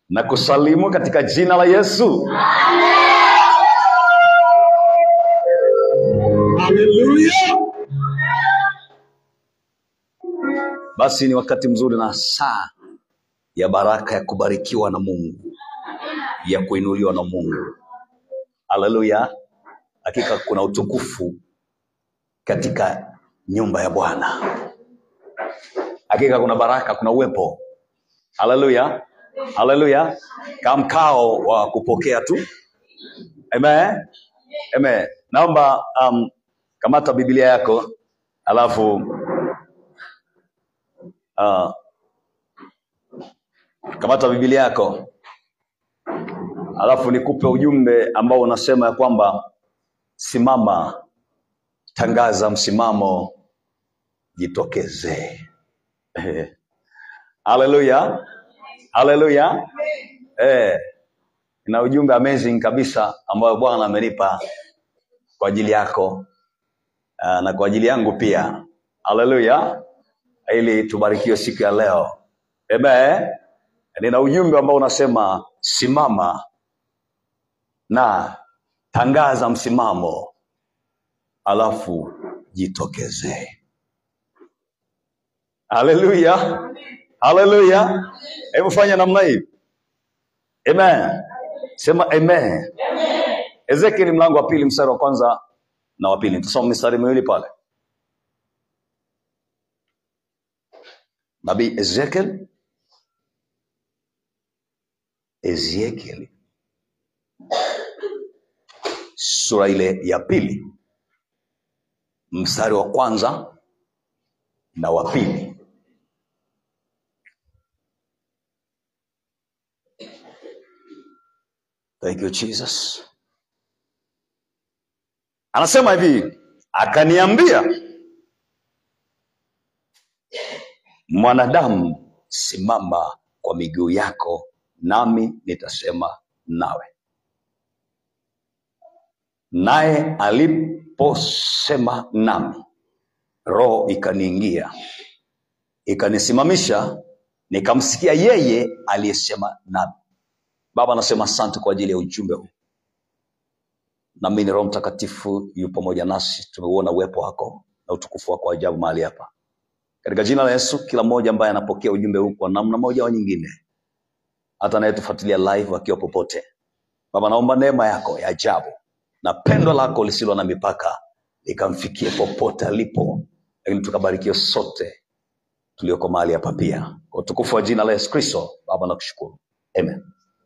na kusalimu katika jina la Yesu. Hallelujah. Basi ni wakati mzuri na saa ya baraka ya kubarikiwa na Mungu, ya kuinuliwa na Mungu. Haleluya! Hakika kuna utukufu katika nyumba ya Bwana. Hakika kuna baraka, kuna uwepo. Haleluya, haleluya, kama mkao wa kupokea tu. Amen, amen. Naomba um, kamata Biblia yako alafu uh, kamata Biblia yako alafu nikupe ujumbe ambao unasema ya kwamba simama, tangaza msimamo, jitokeze. Haleluya, haleluya. Eh, na ujumbe amazing kabisa ambayo Bwana amenipa kwa ajili yako uh, na kwa ajili yangu pia. Haleluya, ili tubarikiwe siku ya leo. Amen. Nina ujumbe ambao unasema simama na tangaza msimamo, alafu jitokeze. Haleluya, haleluya. Hebu fanya namna hii. Amen. Sema amen. Ezekieli mlango wa pili mstari wa kwanza na wa pili. Tusome mistari miwili pale. Nabii Ezekiel, Ezekieli sura ile ya pili mstari wa kwanza na wa pili. Thank you Jesus. Anasema hivi, akaniambia mwanadamu, simama kwa miguu yako, nami nitasema nawe. Naye aliposema nami, roho ikaniingia, ikanisimamisha, nikamsikia yeye aliyesema nami. Baba, anasema asante kwa ajili ya ujumbe huu. Naamini Roho Mtakatifu yu pamoja nasi, tumeuona uwepo wako na utukufu wako wa ajabu mahali hapa, katika jina la Yesu. Kila mmoja ambaye anapokea ujumbe huu kwa namna moja au nyingine, hata anayetufuatilia live akiwa popote, Baba, naomba neema yako ya ajabu na pendo lako lisilo na mipaka likamfikie popote alipo, lakini tukabarikiwe sote tulioko mahali hapa pia, kwa utukufu wa jina la Yesu Kristo. Baba, nakushukuru, amen.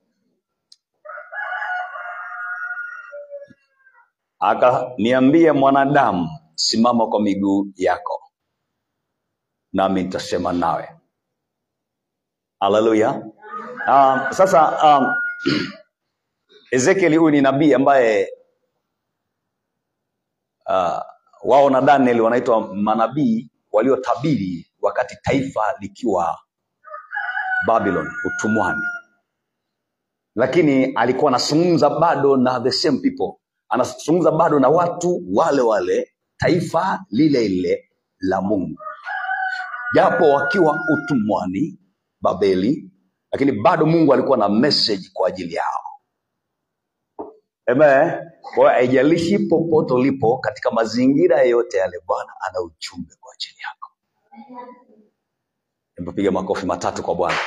Akaniambia, mwanadamu, simama kwa miguu yako, nami nitasema nawe. Haleluya. Um, sasa um, Ezekieli huyu ni nabii ambaye uh, wao na Daniel wanaitwa manabii waliotabiri wakati taifa likiwa Babylon utumwani, lakini alikuwa anazungumza bado na the same people, anazungumza bado na watu wale wale, taifa lile lile la Mungu, japo wakiwa utumwani Babeli, lakini bado Mungu alikuwa na message kwa ajili yao. Amen. Kwa hiyo haijalishi popote ulipo katika mazingira yoyote yale, Bwana ana ujumbe kwa ajili yako. Hebu piga makofi matatu kwa Bwana.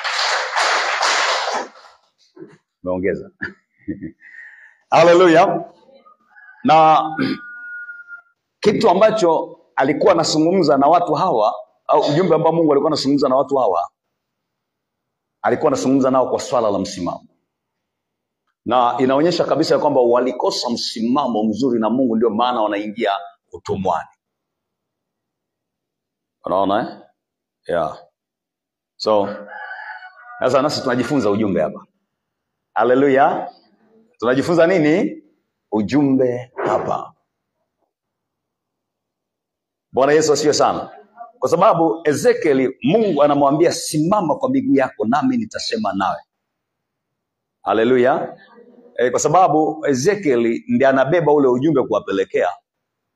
Umeongeza. Haleluya. Na kitu ambacho alikuwa anazungumza na watu hawa au ujumbe ambao Mungu alikuwa anazungumza na watu hawa, alikuwa anazungumza nao kwa swala la msimamo, na inaonyesha kabisa ya kwamba walikosa msimamo mzuri na Mungu, ndio maana wanaingia utumwani. Unaona eh? Yeah. So sasa nasi tunajifunza ujumbe hapa. Haleluya. Tunajifunza nini? Ujumbe hapa. Bwana Yesu asifiwe sana, kwa sababu Ezekieli, Mungu anamwambia simama kwa miguu yako, nami nitasema nawe. Haleluya. E, kwa sababu Ezekieli ndiye anabeba ule ujumbe kuwapelekea,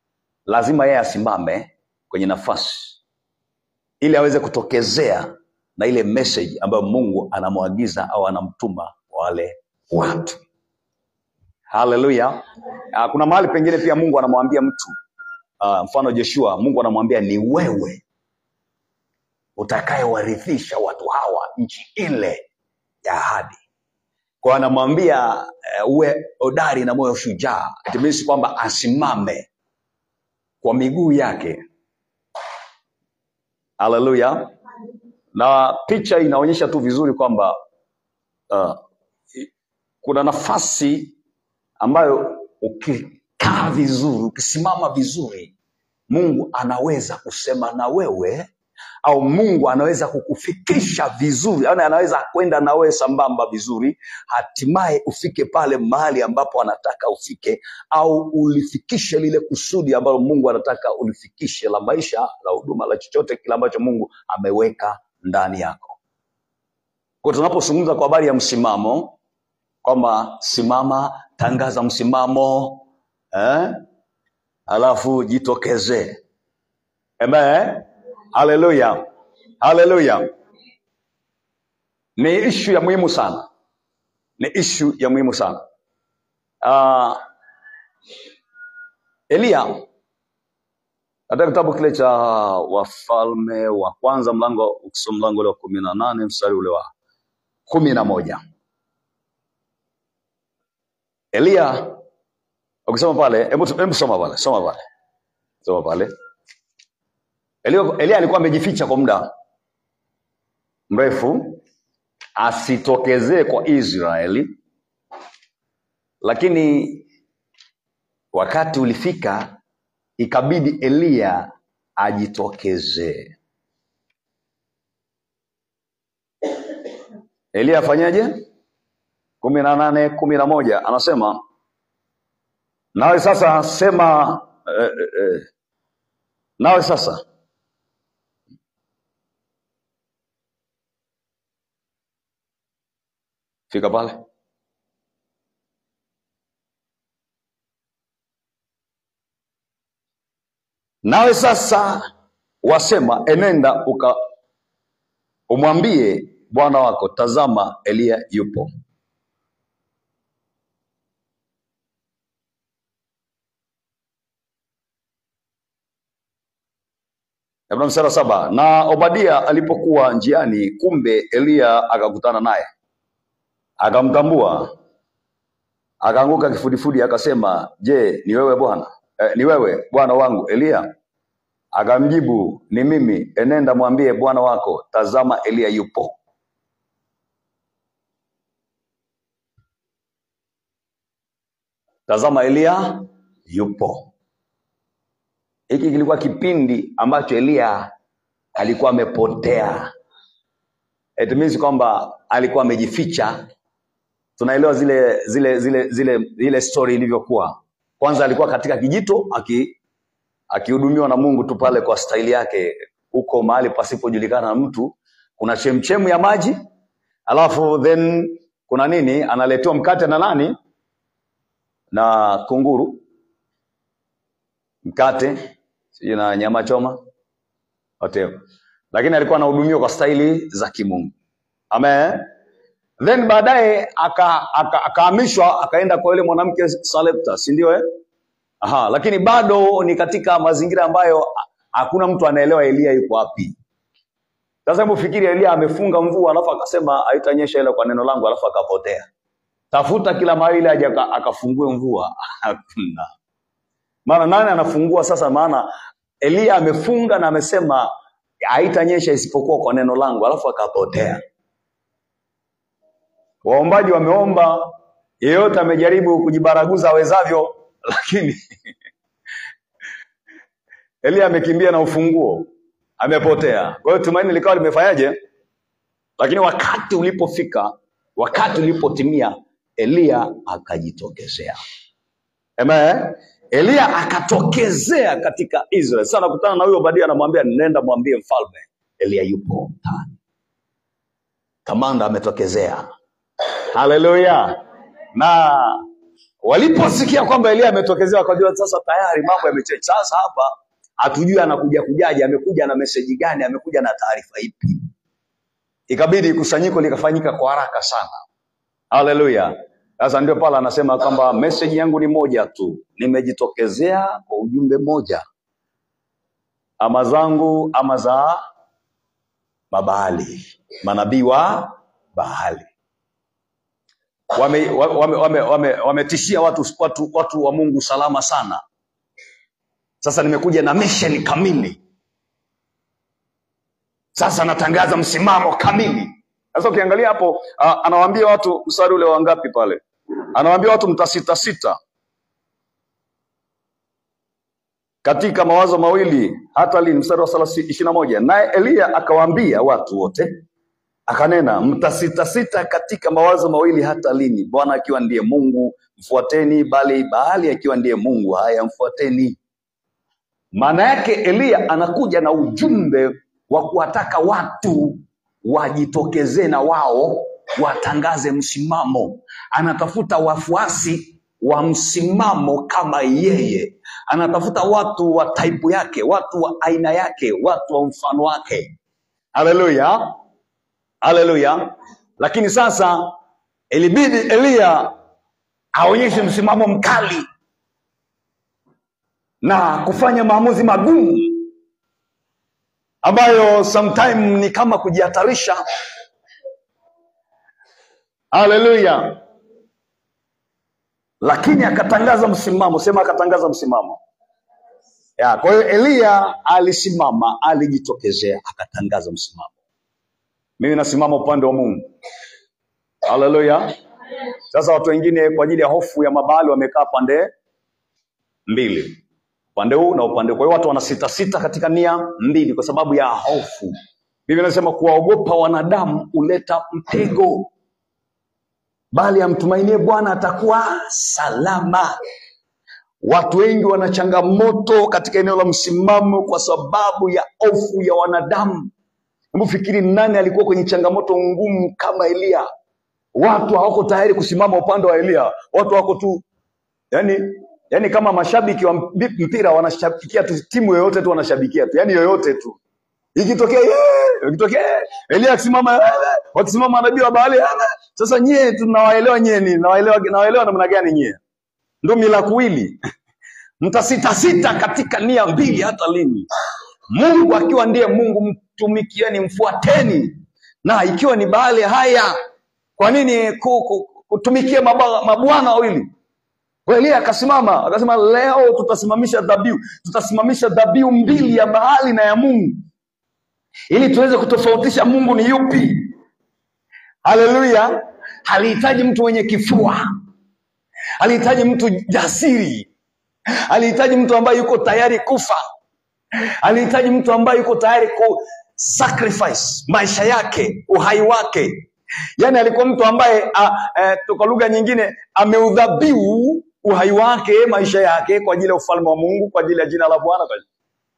lazima yeye asimame kwenye nafasi ili aweze kutokezea na ile message ambayo Mungu anamwagiza au anamtuma kwa wale watu. Haleluya! Ah, Kuna mahali pengine pia Mungu anamwambia mtu uh, mfano Joshua, Mungu anamwambia ni wewe utakayewarithisha watu hawa nchi ile ya ahadi. Kwa hiyo anamwambia uh, uwe hodari na moyo shujaa, it means kwamba asimame kwa miguu yake. Haleluya! Na picha inaonyesha tu vizuri kwamba uh, kuna nafasi ambayo ukikaa vizuri, ukisimama vizuri, Mungu anaweza kusema na wewe au Mungu anaweza kukufikisha vizuri, yani anaweza kwenda na wewe sambamba vizuri, hatimaye ufike pale mahali ambapo anataka ufike, au ulifikishe lile kusudi ambalo Mungu anataka ulifikishe, la maisha, la huduma, la chochote kile ambacho Mungu ameweka ndani yako. Kwa tunapozungumza kwa habari ya msimamo, kwamba simama, tangaza msimamo eh? alafu jitokeze. Amen. Haleluya, haleluya. Ni ishu ya muhimu sana, ni ishu ya muhimu sana. Uh, Eliya katika kitabu kile cha Wafalme wa Kwanza mlango ukisoma mlango ule wa kumi na nane mstari ule wa kumi na moja Eliya ukisoma pale, hebu hebu soma pale, soma pale, soma pale. Eliya, Eliya alikuwa amejificha kwa muda mrefu asitokezee kwa Israeli, lakini wakati ulifika ikabidi Eliya ajitokezee. Eliya afanyaje? kumi na nane kumi na moja anasema nawe sasa sema eh, eh, eh, nawe sasa fika pale nawe sasa wasema enenda uka umwambie bwana wako tazama eliya yupo Hebu mstari wa saba na obadia alipokuwa njiani kumbe eliya akakutana naye akamtambua akaanguka kifudifudi akasema je ni wewe bwana eh, ni wewe bwana wangu eliya akamjibu ni mimi enenda mwambie bwana wako tazama eliya yupo tazama eliya yupo hiki kilikuwa kipindi ambacho eliya alikuwa amepotea it means kwamba alikuwa amejificha tunaelewa zile zile zile zile ile story ilivyokuwa kwanza alikuwa katika kijito aki akihudumiwa na mungu tu pale kwa staili yake huko mahali pasipojulikana na mtu kuna chemchemu ya maji alafu then kuna nini analetewa mkate na nani na kunguru mkate sijui na nyama choma whatever lakini alikuwa anahudumiwa kwa staili za kimungu amen then baadaye akahamishwa aka, akahamishwa, akaenda kwa yule mwanamke Salepta, si ndio eh? Aha, lakini bado ni katika mazingira ambayo ha- hakuna mtu anaelewa Elia yuko wapi. Sasa hebu fikiri Elia amefunga mvua alafu akasema haitanyesha ile kwa neno langu alafu akapotea. Tafuta kila mahali ili aje aka- akafungue mvua. Hakuna. Maana nani anafungua sasa? Maana Elia amefunga na amesema haitanyesha isipokuwa kwa neno langu alafu akapotea. Waombaji wameomba, yeyote amejaribu kujibaraguza awezavyo, lakini Elia amekimbia na ufunguo, amepotea. Kwa hiyo tumaini likawa limefanyaje? Lakini wakati ulipofika, wakati ulipotimia, Eliya akajitokezea. Amen. Eliya akatokezea katika Israeli. Sasa nakutana na huyo Obadia, anamwambia nenda mwambie mfalme Eliya yupo mtaani. Kamanda ametokezea. Haleluya! Na waliposikia kwamba Eliya ametokezea, wakajua sasa tayari mambo yamechecha. Sasa hapa hatujui anakuja kujaje, amekuja na meseji gani, amekuja na taarifa ipi. ikabidi kusanyiko likafanyika kwa haraka sana. Haleluya! Sasa ndio pale anasema kwamba message yangu ni moja tu, nimejitokezea kwa ujumbe moja, ama zangu ama za mabaali, manabii wa Baali wametishia wame, wame, wame, wametishia watu, watu, watu wa Mungu salama sana. Sasa nimekuja na mission kamili, sasa natangaza msimamo kamili. Sasa ukiangalia hapo uh, anawaambia watu mstari ule wa ngapi pale? Anawaambia watu mtasita sita katika mawazo mawili hata lini? Mstari wa ishirini na moja naye Eliya akawaambia watu wote akanena, mtasitasita katika mawazo mawili hata lini? Bwana akiwa ndiye Mungu mfuateni, bali Baali akiwa ndiye Mungu haya mfuateni. Maana yake Eliya anakuja na ujumbe wa kuwataka watu wajitokezee na wao watangaze msimamo. Anatafuta wafuasi wa msimamo kama yeye, anatafuta watu wa taipu yake, watu wa aina yake, watu wa mfano wake. Haleluya, haleluya. Lakini sasa ilibidi Eliya aonyeshe msimamo mkali na kufanya maamuzi magumu ambayo sometime ni kama kujihatarisha. Haleluya! Lakini akatangaza msimamo, sema akatangaza msimamo ya. Kwa hiyo Eliya alisimama, alijitokezea, akatangaza msimamo. Mimi nasimama upande wa Mungu. Haleluya! Sasa watu wengine kwa ajili ya hofu ya mabali wamekaa pande mbili, upande huu na upande huu. Kwa hiyo watu wanasita sita katika nia mbili kwa sababu ya hofu. Biblia inasema kuwaogopa wanadamu huleta mtego, bali amtumainie Bwana atakuwa salama. Watu wengi wana changamoto katika eneo la msimamo kwa sababu ya hofu ya wanadamu. Hebu fikiri, nani alikuwa kwenye changamoto ngumu kama Eliya? Watu hawako tayari kusimama upande wa Eliya, watu wako tu yani, yani kama mashabiki wa mpi- mpira wanashabikia tu timu yoyote tu wanashabikia tu, yani yoyote tu ikitokea "Yeah!" ikitokea "Yeah!" Elia akisimama "Yeah!" wakisimama manabii wa Baali "Yeah!" Sasa nyie tunawaelewa nyie ni nawaelewa nawaelewa namna gani nyie? Ndio mila kuwili mtasitasita katika nia mbili hata lini? Mungu akiwa ndiye Mungu, mtumikieni, mfuateni, na ikiwa ni Baali, haya, kwa nini ku- ku- kutumikia maba- mabwana wawili? Kwa Elia akasimama akasema, leo tutasimamisha dhabihu, tutasimamisha dhabihu mbili ya Baali na ya Mungu ili tuweze kutofautisha Mungu ni yupi. Haleluya! Halihitaji mtu mwenye kifua, halihitaji mtu jasiri, halihitaji mtu ambaye yuko tayari kufa, alihitaji mtu ambaye yuko tayari ku sacrifice maisha yake, uhai wake. Yaani alikuwa mtu ambaye a, e, kwa lugha nyingine ameudhabihu uhai wake, maisha yake kwa ajili ya ufalme wa Mungu, kwa ajili ya jina la Bwana. kwa-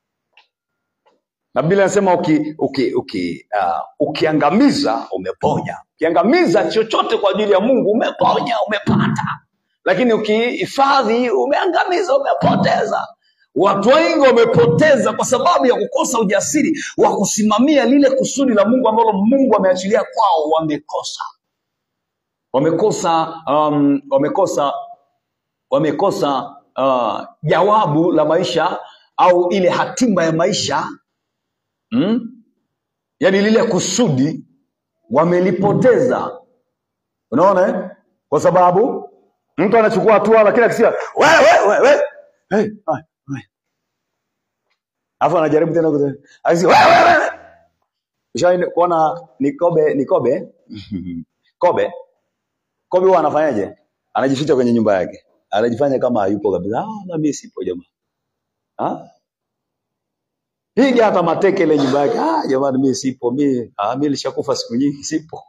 Na Biblia inasema uki, uki, uki, uh, ukiangamiza umeponya, ukiangamiza chochote kwa ajili ya Mungu umeponya, umepata lakini ukihifadhi umeangamiza, umepoteza. Watu wengi wamepoteza kwa sababu ya kukosa ujasiri wa kusimamia lile kusudi la Mungu ambalo Mungu ameachilia kwao. Wamekosa, wamekosa, um, wamekosa, wamekosa uh, jawabu la maisha au ile hatima ya maisha mm? Yaani lile kusudi wamelipoteza. Unaona eh? Kwa sababu mtu anachukua hatua lakini akisikia wewe wewe wewe hey, ai, ai. Alafu anajaribu tena kute- akisikia wewe wewe Ushawahi kuona Nikobe Nikobe Kobe Kobe huwa anafanyaje? Anajificha kwenye nyumba yake. Anajifanya kama hayupo kabisa. Ah, na mimi sipo jamaa. Ah? Piga hata mateke ile nyumba yake. Ah, jamani mimi sipo. Mimi ah, mimi nilishakufa siku nyingi sipo.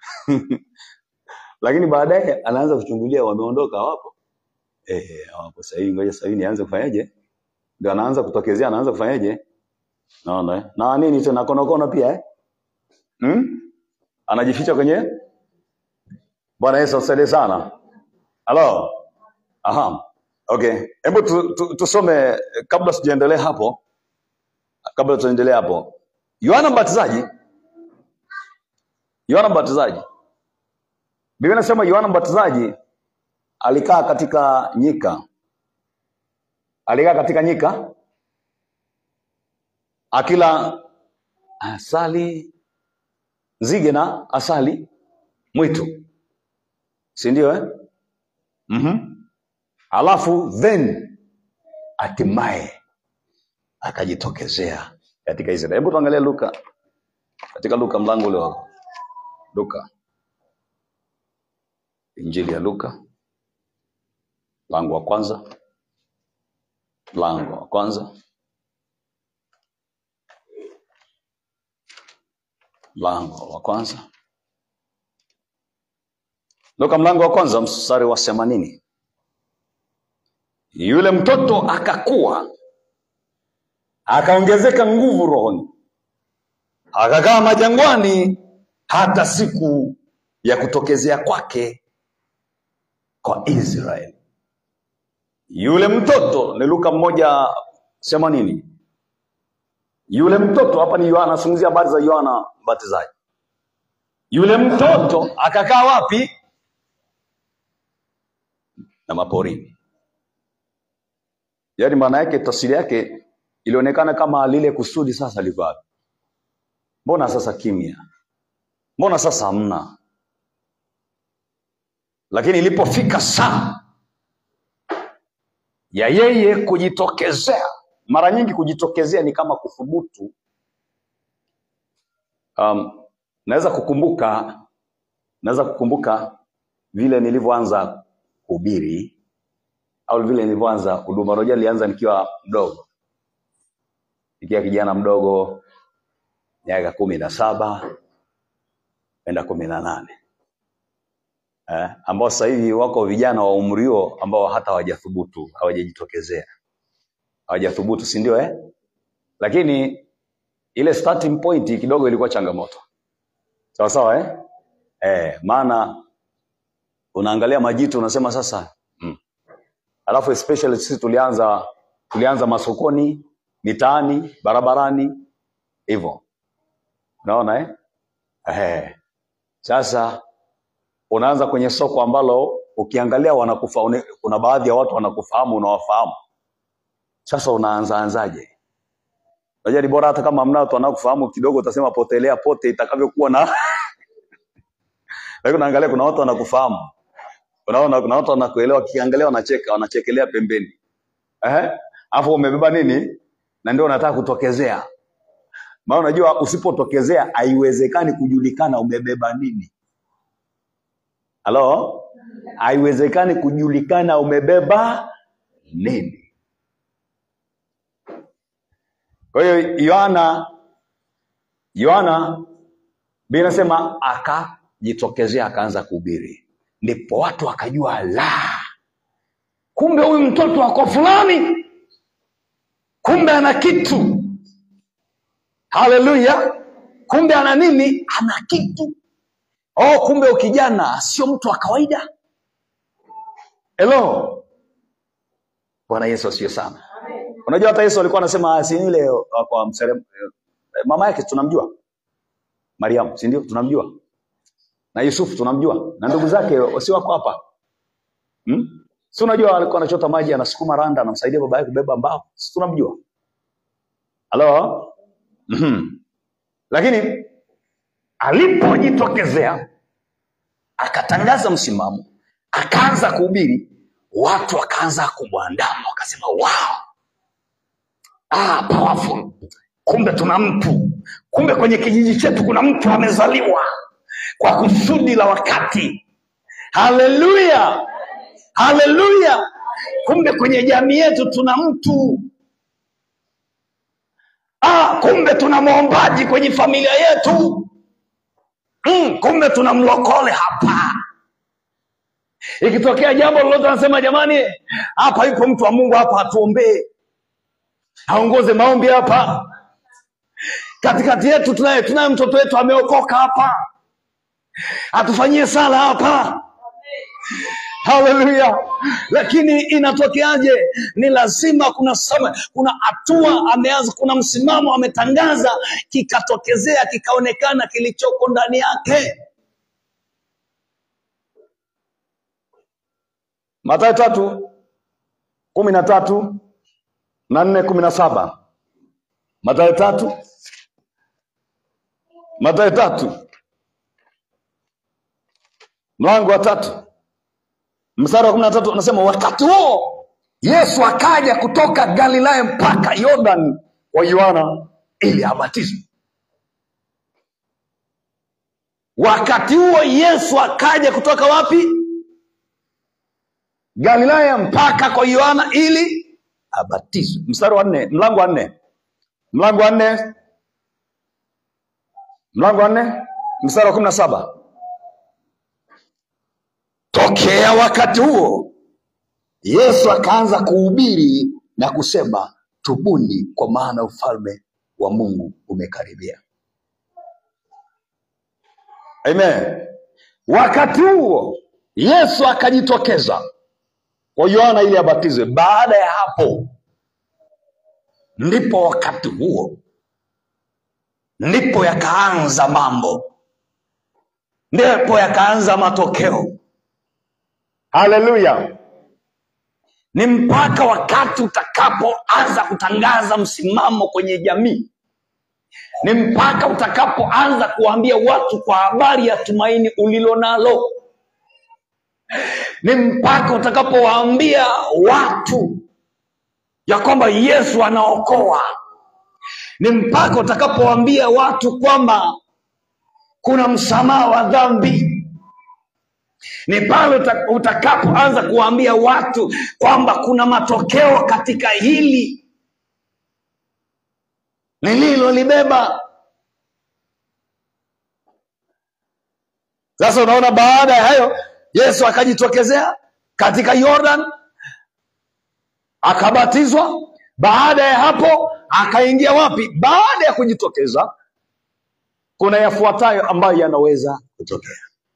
Lakini baadaye anaanza kuchungulia wameondoka hawapo. Eh, hawapo sasa hivi ngoja sasa hivi nianze kufanyaje? Ndio anaanza kutokezea anaanza kufanyaje? Naona eh. Na nini tena konokono pia eh? Hmm? Anajificha kwenye Bwana Yesu asaidie sana. Halo. Aha. Okay. Hebu tu, tu, tusome eh, kabla sijaendelea hapo, kabla tuendelee hapo. Yohana Mbatizaji Yohana Mbatizaji. Biblia inasema Yohana Mbatizaji alikaa katika nyika, alikaa katika nyika akila asali, nzige na asali mwitu, si ndio eh? mm Alafu then hatimaye akajitokezea katika Israeli. Hebu tuangalie Luka, katika Luka mlango ule wa Luka, injili ya Luka mlango wa kwanza, mlango wa kwanza, mlango wa kwanza, Luka mlango wa kwanza mstari wa themanini. Yule mtoto akakuwa akaongezeka nguvu rohoni, akakaa majangwani hata siku ya kutokezea kwake kwa Israeli. Yule mtoto ni Luka mmoja themanini. Yule mtoto hapa ni Yohana, anazungumzia habari za Yohana Mbatizaji. Yule mtoto akakaa wapi? Na maporini. Yaani maana yake, tafsiri yake ilionekana kama lile kusudi sasa liko wapi? Mbona sasa kimya? Mbona sasa hamna? Lakini ilipofika saa ya yeye kujitokezea, mara nyingi kujitokezea ni kama kuthubutu. Um, naweza kukumbuka naweza kukumbuka vile nilivyoanza kuhubiri au vile nilivyoanza huduma. Unajua, nilianza nikiwa mdogo, nikiwa kijana mdogo, miaka kumi na saba kwenda kumi na nane eh, ambao sasa hivi wako vijana wa umri huo ambao hata hawajathubutu, hawajajitokezea, hawajathubutu, si ndio eh? Lakini ile starting point kidogo ilikuwa changamoto, sawa sawa eh? Eh, maana unaangalia majitu unasema sasa mm. Alafu especially sisi tulianza tulianza masokoni, mitaani, barabarani hivyo, unaona eh? Eh, sasa unaanza kwenye soko ambalo ukiangalia wanakufa, une- kuna baadhi ya watu wanakufahamu, unawafahamu. Sasa unaanza anzaje? Unajua ni bora hata kama hamna watu wanaokufahamu kidogo, utasema potelea pote itakavyokuwa na lakini unaangalia kuna watu wanakufahamu, unaona kuna watu wanakuelewa, kiangalia wanacheka, wanachekelea pembeni, eh, afu umebeba nini, na ndio unataka kutokezea. Maana unajua usipotokezea haiwezekani kujulikana umebeba nini. Halo, haiwezekani kujulikana umebeba nini. Kwa hiyo Yohana Yohana Biblia inasema akajitokezea akaanza kuhubiri, ndipo watu wakajua, la, kumbe huyu mtoto wako fulani, kumbe ana kitu. Haleluya! Kumbe ana nini? Ana kitu. Oh, kumbe ukijana sio mtu wa kawaida. Hello, Bwana Yesu asifiwe sana. Unajua hata Yesu alikuwa anasema "Ah, si yule wa kwa mserem, mama yake tunamjua Mariamu, si ndio? Tunamjua na Yusufu tunamjua na ndugu zake si wako hapa hmm? Si unajua alikuwa anachota maji, anasukuma randa, anamsaidia baba yake kubeba mbao, si tunamjua? Halo, Mhm. Lakini alipojitokezea akatangaza msimamo, akaanza kuhubiri, watu wakaanza kumwandama, wakasema wow, ah, powerful. Kumbe tuna mtu, kumbe kwenye kijiji chetu kuna mtu amezaliwa kwa kusudi la wakati. Haleluya, haleluya! Kumbe kwenye jamii yetu tuna mtu ah, kumbe tuna mwombaji kwenye familia yetu mm, kumbe tuna mlokole hapa. Ikitokea jambo lolote, anasema jamani, hapa yuko mtu wa Mungu hapa, atuombee, aongoze maombi hapa katikati yetu. Tunaye tunaye mtoto wetu ameokoka hapa, atufanyie sala hapa. haleluya lakini inatokeaje ni lazima kuna sama, kuna hatua ameanza kuna msimamo ametangaza kikatokezea kikaonekana kilichoko ndani yake matayo tatu kumi na tatu na nne kumi na saba matayo tatu matayo tatu mlango wa tatu mstari wa kumi na tatu anasema wakati huo yesu akaja kutoka galilaya mpaka yordan kwa yohana ili abatizwe wakati huo yesu akaja kutoka wapi galilaya mpaka kwa yohana ili abatizwe mstari wa nne mlango wa nne mlango wa nne mlango wa nne mstari wa kumi na saba tokea wakati huo yesu akaanza kuhubiri na kusema tubuni kwa maana ufalme wa mungu umekaribia amen wakati huo yesu akajitokeza kwa yohana ili abatizwe baada ya hapo ndipo wakati huo ndipo yakaanza mambo ndipo yakaanza matokeo haleluya ni mpaka wakati utakapoanza kutangaza msimamo kwenye jamii ni mpaka utakapoanza kuwaambia watu kwa habari ya tumaini ulilo nalo ni mpaka utakapowaambia watu ya kwamba yesu anaokoa ni mpaka utakapowaambia watu kwamba kuna msamaha wa dhambi ni pale uta- utakapoanza kuwaambia watu kwamba kuna matokeo katika hili nililolibeba sasa unaona baada ya hayo yesu akajitokezea katika yordan akabatizwa baada ya hapo akaingia wapi baada ya kujitokeza kuna yafuatayo ambayo yanaweza kutokea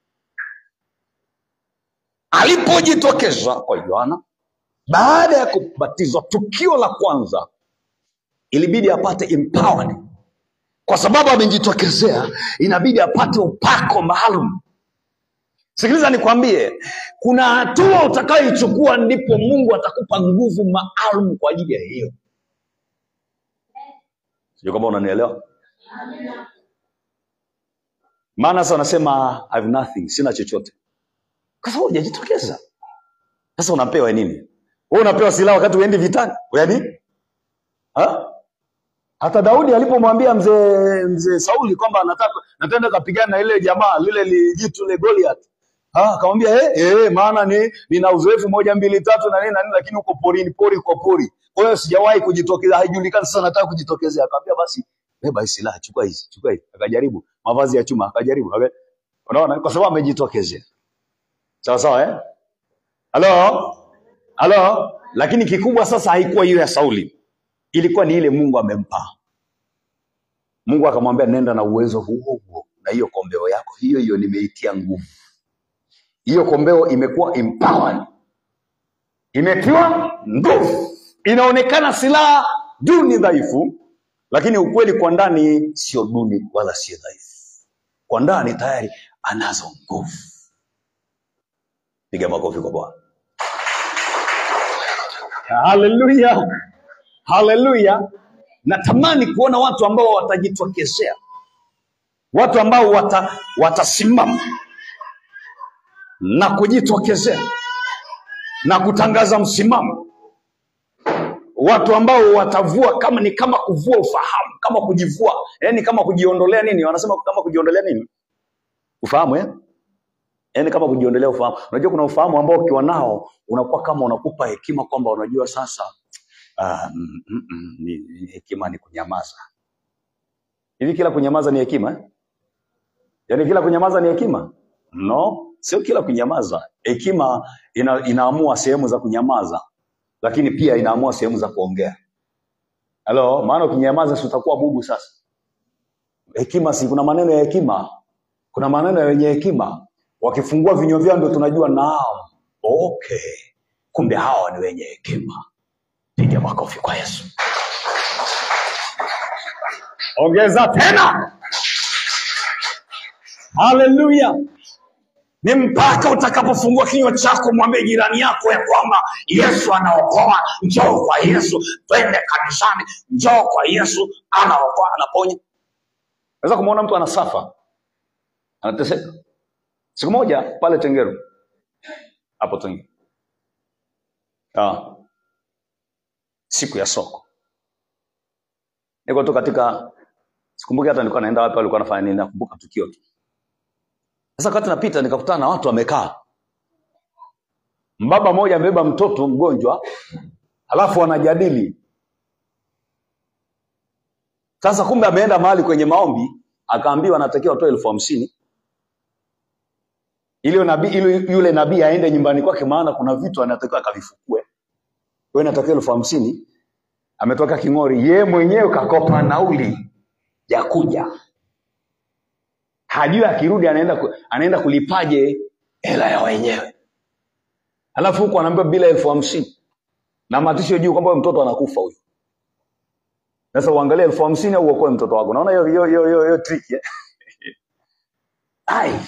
alipojitokeza kwa yohana baada ya kubatizwa tukio la kwanza ilibidi apate empowered kwa sababu amejitokezea inabidi apate upako maalum sikiliza nikwambie kuna hatua utakayoichukua ndipo mungu atakupa nguvu maalum kwa ajili ya hiyo sijui kama unanielewa maana sasa wanasema I have nothing sina chochote kwa sababu hujajitokeza sasa unapewa nini wewe unapewa silaha wakati uendi vitani yani ha? hata daudi alipomwambia mzee mzee sauli kwamba anataka natenda kapigana na ile jamaa lile lijitu le goliath Ah, akamwambia eh, eh, maana ni nina uzoefu moja mbili tatu na nini na nini, lakini uko porini, pori kwa pori. Kwa hiyo sijawahi kujitokeza, haijulikani sasa nataka kujitokezea. Akamwambia basi beba hii silaha, chukua hizi, chukua hizi. Akajaribu mavazi ya chuma, akajaribu. Aka- Unaona, kwa sababu amejitokezea. Sawa sawa eh? Halo? Halo? Lakini kikubwa sasa haikuwa hiyo ya Sauli. Ilikuwa ni ile Mungu amempa. Mungu akamwambia nenda na uwezo huo huo na hiyo kombeo yako hiyo hiyo nimeitia nguvu. Hiyo kombeo imekuwa empowered, imetiwa nguvu, inaonekana silaha duni dhaifu, lakini ukweli kwa ndani sio duni wala sio dhaifu. Kwa ndani tayari anazo nguvu. Piga makofi kwa Bwana. Haleluya, haleluya. Natamani kuona watu ambao watajitokezea, watu ambao wata, watasimama na kujitokezea na kutangaza msimamo, watu ambao watavua kama ni kama kuvua ufahamu, kama kujivua, yani kama kujiondolea nini, wanasema kama kujiondolea nini, ufahamu eh? yani kama kujiondolea ufahamu. Unajua kuna ufahamu ambao ukiwa nao unakuwa kama unakupa hekima kwamba unajua sasa uh, mm, mm, mm, ni, ni hekima ni kunyamaza. Hivi kila kunyamaza ni hekima eh? Yaani kila kunyamaza ni hekima? No, sio kila kunyamaza. Hekima ina, inaamua sehemu za kunyamaza, lakini pia inaamua sehemu za kuongea. Halo, maana ukinyamaza si utakuwa bubu sasa. Hekima si kuna maneno ya hekima, kuna maneno ya wenye hekima. Wakifungua vinywa vyao ndio tunajua naam, okay kumbe hawa ni wenye hekima piga makofi kwa yesu ongeza tena haleluya ni mpaka utakapofungua kinywa chako mwambie jirani yako ya kwamba yesu anaokoa njoo kwa yesu twende kanisani njoo kwa yesu anaokoa anaponya naweza kumwona mtu anasafa anateseka siku moja pale tengeru hapo tengeru ah, siku ya soko niko tu katika sikumbuki hata nilikuwa naenda wapi alikuwa nafanya nini nakumbuka tukio tu sasa wakati napita nikakutana na watu wamekaa mbaba mmoja amebeba mtoto mgonjwa halafu wanajadili sasa kumbe ameenda mahali kwenye maombi akaambiwa anatakiwa atoe elfu hamsini ili nabii ili yule nabii aende nyumbani kwake maana kuna vitu anatakiwa akavifukue kwa hiyo inatakiwa elfu hamsini ametoka king'ori ye mwenyewe kakopa nauli ya kuja hajui akirudi anaenda ku, anaenda kulipaje hela ya wenyewe alafu huku anaambiwa bila elfu hamsini na matisho juu kwamba huyo mtoto anakufa huyu sasa uangalie elfu hamsini au uokoe mtoto wako naona hiyo hiyo hiyo hiyo hiyo trick eh? ai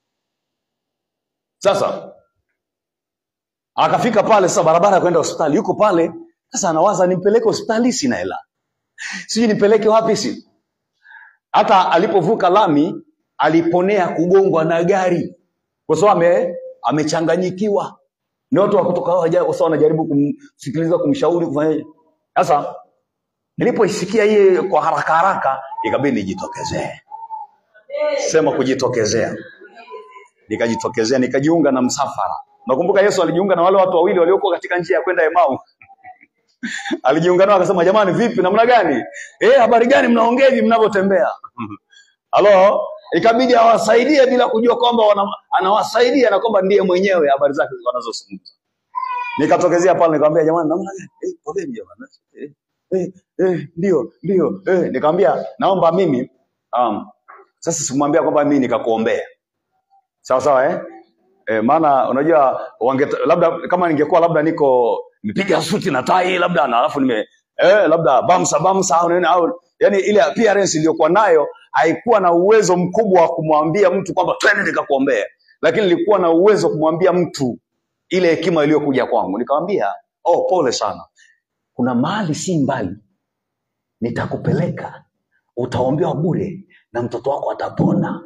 sasa akafika pale sasa barabara ya kwenda hospitali yuko pale sasa anawaza nimpeleke hospitali sina hela sijui nipeleke wapi si hata alipovuka lami aliponea kugongwa na gari kwa sababu ame, amechanganyikiwa ni watu wa kutoka waja- kwa sababu wanajaribu kumsikiliza kumshauri kufanyaje sasa nilipoisikia hii kwa haraka haraka ikabidi nijitokezee sema kujitokezea nikajitokezea nikajiunga na msafara nakumbuka yesu alijiunga na wale watu wawili waliokuwa katika njia ya kwenda emau alijiunga nao akasema jamani vipi namna gani eh habari gani mnaongea hivi mnavyotembea halo ikabidi awasaidie bila kujua kwamba wana- anawasaidia na kwamba ndiye mwenyewe habari zake wanazozungumza nikatokezea pale nikamwambia jamani namna gani eh poleni jamani eh, eh, eh, ndio ndio eh nikamwambia naomba mimi um, sasa sikumwambia kwamba mimi nikakuombea sawa sawa eh? E, maana unajua wange, labda kama ningekuwa labda niko nipiga suti na tai labda na alafu nime eh, labda bamsa bamsa au nini au yani ile appearance iliyokuwa nayo haikuwa na uwezo mkubwa wa kumwambia mtu kwamba twende nikakuombea, lakini nilikuwa na uwezo wa kumwambia mtu ile hekima iliyokuja kwangu. Nikamwambia oh, pole sana, kuna mahali si mbali nitakupeleka, utaombewa bure na mtoto wako atapona.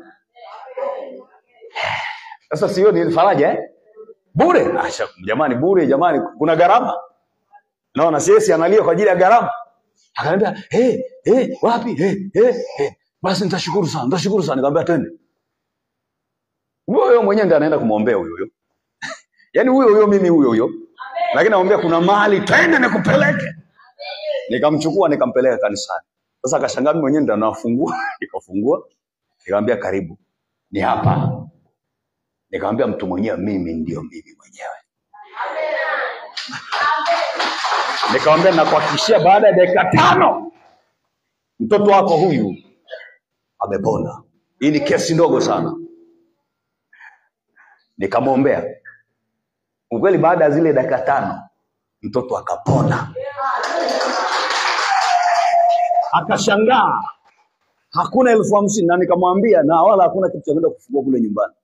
Sasa sio ni faraja eh? Bure ah, sha- jamani, bure jamani, kuna gharama. Naona siesi analia kwa ajili ya gharama. Akaniambia hey, hey, wapi hey, hey, hey. Basi nitashukuru sana, nitashukuru sana. Nikamwambia twende. Huyo huyo mwenyewe ndiye anaenda kumwombea huyo huyo, yaani huyo huyo mimi huyo huyo, lakini namwambia kuna mahali twende nikupeleke. Nikamchukua nikampeleka kanisani. Sasa akashangaa mimi mwenyewe ndo anafungua, nikafungua, nikamwambia karibu, ni hapa. Nikamwambia mtu mwenyewe, mimi ndio mimi mwenyewe. Nikamwambia nakuhakikishia, baada ya dakika tano mtoto wako huyu amepona. Hii ni kesi ndogo sana. Nikamwombea ukweli, baada ya zile dakika tano mtoto akapona, akashangaa hakuna elfu hamsini na nikamwambia, na wala hakuna kitu cha kwenda kufungua kule nyumbani.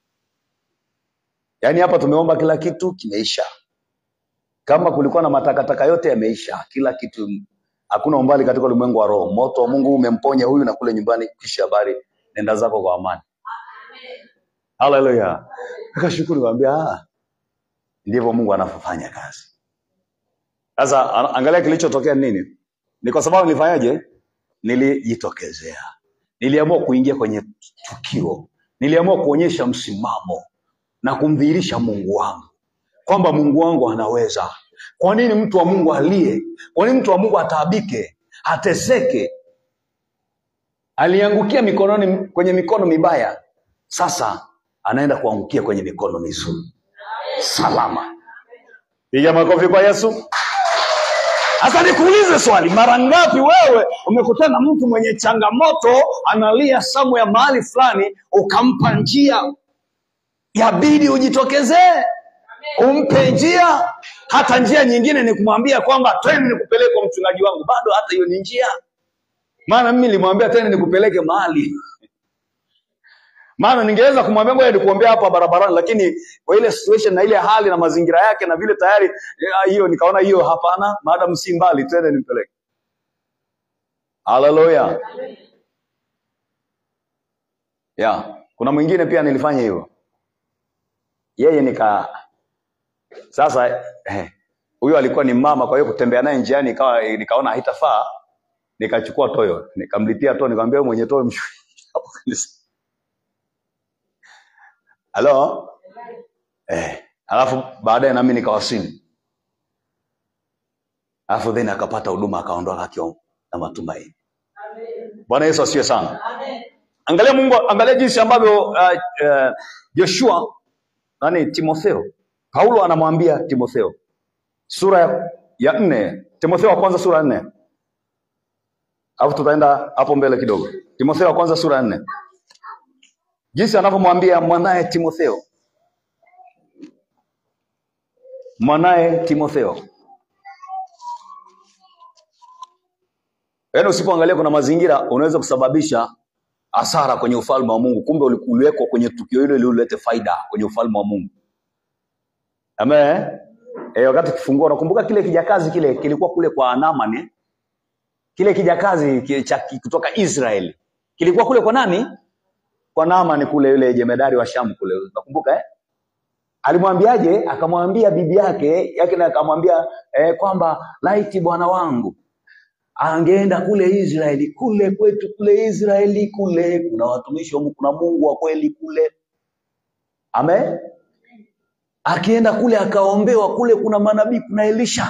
Yaani hapa tumeomba kila kitu kimeisha. Kama kulikuwa na matakataka yote yameisha, kila kitu, hakuna umbali katika ulimwengu wa roho. Moto wa Mungu umemponya huyu, na kule nyumbani kisha habari, nenda zako kwa amani. Haleluya! Akashukuru, kaambia ah, ndivyo Mungu anavyofanya kazi. Sasa a- angalia kilichotokea ni nini? Ni kwa sababu nilifanyaje? Nilijitokezea, niliamua kuingia kwenye tukio, niliamua kuonyesha msimamo na kumdhihirisha Mungu wangu kwamba Mungu wangu anaweza. Kwa nini mtu wa Mungu alie? Kwa nini mtu wa Mungu ataabike, ateseke? Aliangukia mikononi, kwenye mikono mibaya, sasa anaenda kuangukia kwenye mikono mizuri, salama. Piga makofi kwa Yesu. Sasa nikuulize swali, mara ngapi wewe umekutana na mtu mwenye changamoto analia samu ya mahali fulani, ukampa njia, yabidi ujitokezee. umpe njia hata njia nyingine ni kumwambia kwamba twende nikupeleke kwa mchungaji wangu bado hata hiyo ni njia maana mimi nilimwambia tena nikupeleke mahali maana ningeweza kumwambia ngoja nikuombea hapa barabarani lakini kwa ile situation na ile hali na mazingira yake na vile tayari eh, hiyo nikaona hiyo hapana maadamu si mbali twende nimpeleke haleluya ya kuna mwingine pia nilifanya hivyo yeye nika sasa eh, huyo alikuwa ni mama kwa hiyo kutembea naye njiani ikawa nikaona haitafaa nikachukua toyo nikamlipia toyo nikamwambia wewe mwenye toyo mshushe hapo kanisa halo eh, alafu baadaye nami nikawasili alafu then akapata huduma akaondoka akiwa na matumaini bwana yesu asiwe sana angalia mungu angalia jinsi ambavyo uh, uh, joshua nani timotheo paulo anamwambia timotheo sura ya, ya nne timotheo wa kwanza sura ya nne alafu tutaenda hapo mbele kidogo timotheo wa kwanza sura ya nne jinsi anavyomwambia mwanaye timotheo mwanaye timotheo yaani usipoangalia kuna mazingira unaweza kusababisha hasara kwenye ufalme wa mungu kumbe uli- uliwekwa kwenye tukio hilo ili ulete faida kwenye ufalme wa mungu amen e, wakati kifungua unakumbuka kile kijakazi kile kilikuwa kule kwa Naaman eh? kile kijakazi ki- cha ki- kutoka Israeli kilikuwa kule kwa nani kwa Naaman kule yule jemedari wa Shamu kule unakumbuka eh? alimwambiaje akamwambia bibi yake yake na akamwambia eh, kwamba laiti bwana wangu angeenda kule Israeli kule kwetu kule Israeli kule kuna watumishi wa Mungu kuna Mungu wa kweli kule amen akienda kule akaombewa kule kuna manabii kuna Elisha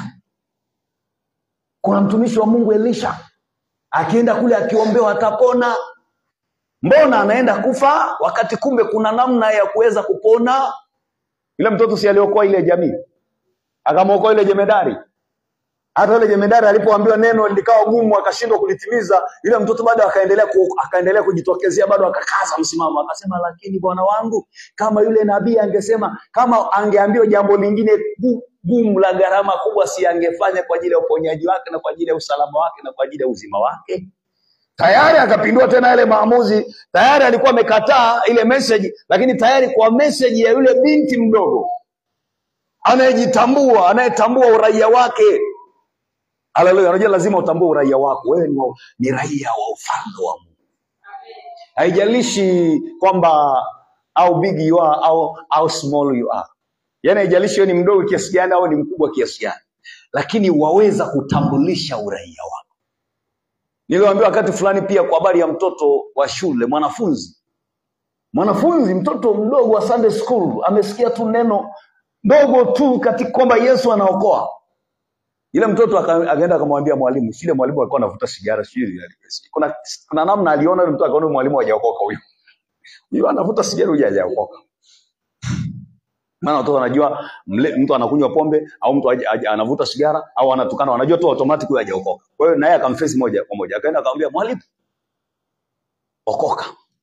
kuna mtumishi wa Mungu Elisha akienda kule akiombewa atapona mbona anaenda kufa wakati kumbe kuna namna ya kuweza kupona yule mtoto si aliokoa ile jamii akamwokoa ile jemedari hata yule jemedari alipoambiwa neno likawa gumu akashindwa kulitimiza yule mtoto bado akaendelea ku, akaendelea kujitokezea bado akakaza msimamo akasema lakini bwana wangu kama yule nabii angesema kama angeambiwa jambo lingine gu- gumu la gharama kubwa si angefanya kwa ajili ya uponyaji wake na kwa ajili ya usalama wake na kwa ajili ya uzima wake tayari akapindua tena yale maamuzi tayari alikuwa amekataa ile message lakini tayari kwa message ya yule binti mdogo anayejitambua anayetambua uraia wake haleluya unajua lazima utambue uraia wako wewe ni, wa- ni raia wa ufalme wa mungu haijalishi kwamba au big you are au, au small you are yaani haijalishi wewe ni mdogo kiasi gani au ni mkubwa kiasi gani lakini waweza kutambulisha uraia wako niliwaambia wakati fulani pia kwa habari ya mtoto wa shule mwanafunzi mwanafunzi mtoto mdogo wa Sunday school amesikia tu neno ndogo tu katika kwamba Yesu anaokoa Yule mtoto aka- akaenda akamwambia mwalimu, shile mwalimu alikuwa anavuta sigara sijui kuna, kuna namna aliona yule mtu akaona yule mwalimu hajaokoka huyo. Huyo anavuta sigara huyo hajaokoka. Maana watoto wanajua mle, mtu anakunywa pombe au mtu haja- haja- anavuta sigara au anatukana, wanajua tu automatic huyo hajaokoka. Kwa hiyo naye akamface moja kwa moja, akaenda akamwambia mwalimu, okoka.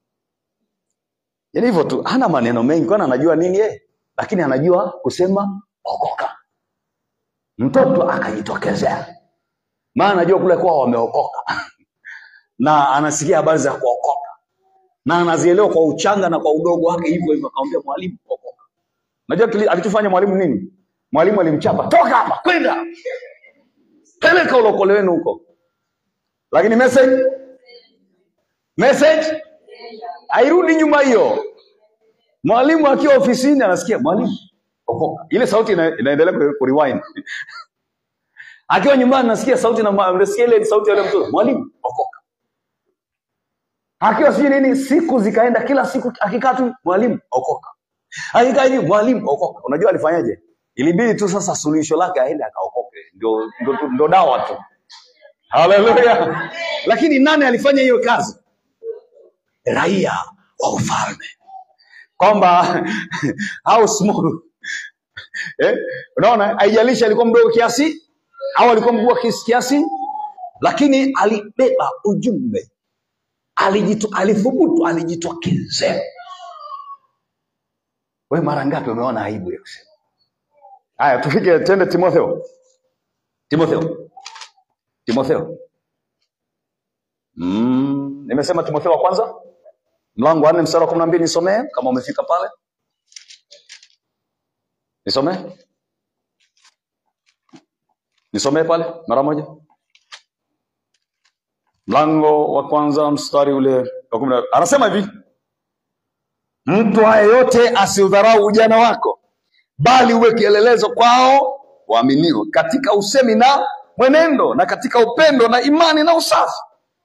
Yaani hivyo tu, hana maneno mengi, kwani anajua nini yeye, lakini anajua kusema okoka. Mtoto akajitokezea, maana anajua kule kwao wameokoka na anasikia habari za kuokoka na anazielewa kwa uchanga na kwa udogo wake, hivyo hivyo. Akamwambia mwalimu, okoka. Unajua kili- alichofanya mwalimu nini? Mwalimu alimchapa, toka hapa, kwenda peleka ulokole wenu huko. Lakini message message hairudi nyuma hiyo. Mwalimu akiwa ofisini anasikia mwalimu, okoka. Ile sauti ina, inaendelea ku- ku rewind. Akiwa nyumbani nasikia sauti na nasikia ile sauti ya yule mtoto, mwalimu, okoka. Akiwa sijui nini, siku zikaenda, kila siku akikaa tu, mwalimu, okoka. Akikaa hivi, mwalimu, okoka. Unajua alifanyaje? Ilibidi tu sasa suluhisho lake aende akaokoke, ndio ndio tu- ndio dawa tu. Haleluya! Lakini nani alifanya hiyo kazi? Raia wa ufalme, kwamba how small eh? Unaona, haijalishi alikuwa mdogo kiasi au alikuwa mkubwa kiasi kiasi, lakini alibeba ujumbe, alijitu, alithubutu, alijitokezea. We mara ngapi umeona aibu ya kusema haya tufike tende timotheo timotheo timotheo mm, nimesema timotheo wa kwanza mlango wa nne mstari wa kumi na mbili nisomee kama umefika pale nisomee nisomee pale mara moja mlango wa kwanza mstari ule wa kumi na anasema hivi mtu haya yote asiudharau ujana wako bali uwe kielelezo kwao waaminio katika usemi na mwenendo na katika upendo na imani na usafi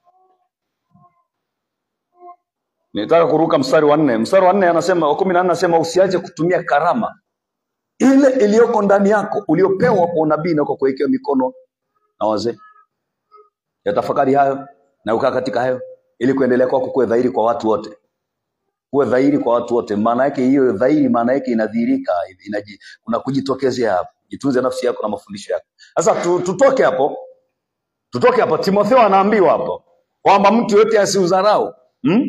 nitaka kuruka mstari wa nne mstari wa nne anasema wa kumi na nne anasema usiache kutumia karama ile iliyoko ndani yako uliopewa kwa unabii na kwa kuwekewa mikono na wazee yatafakari hayo na ukaa katika hayo ili kuendelea kwako kuwe dhahiri kwa watu wote kuwe dhahiri kwa watu wote maana yake hiyo dhahiri maana yake inadhihirika inaji, kuna kujitokezea hapo jitunze nafsi yako na mafundisho yako sasa tu, tutoke hapo tutoke hapo timotheo anaambiwa hapo kwamba mtu yote asiudharau hmm?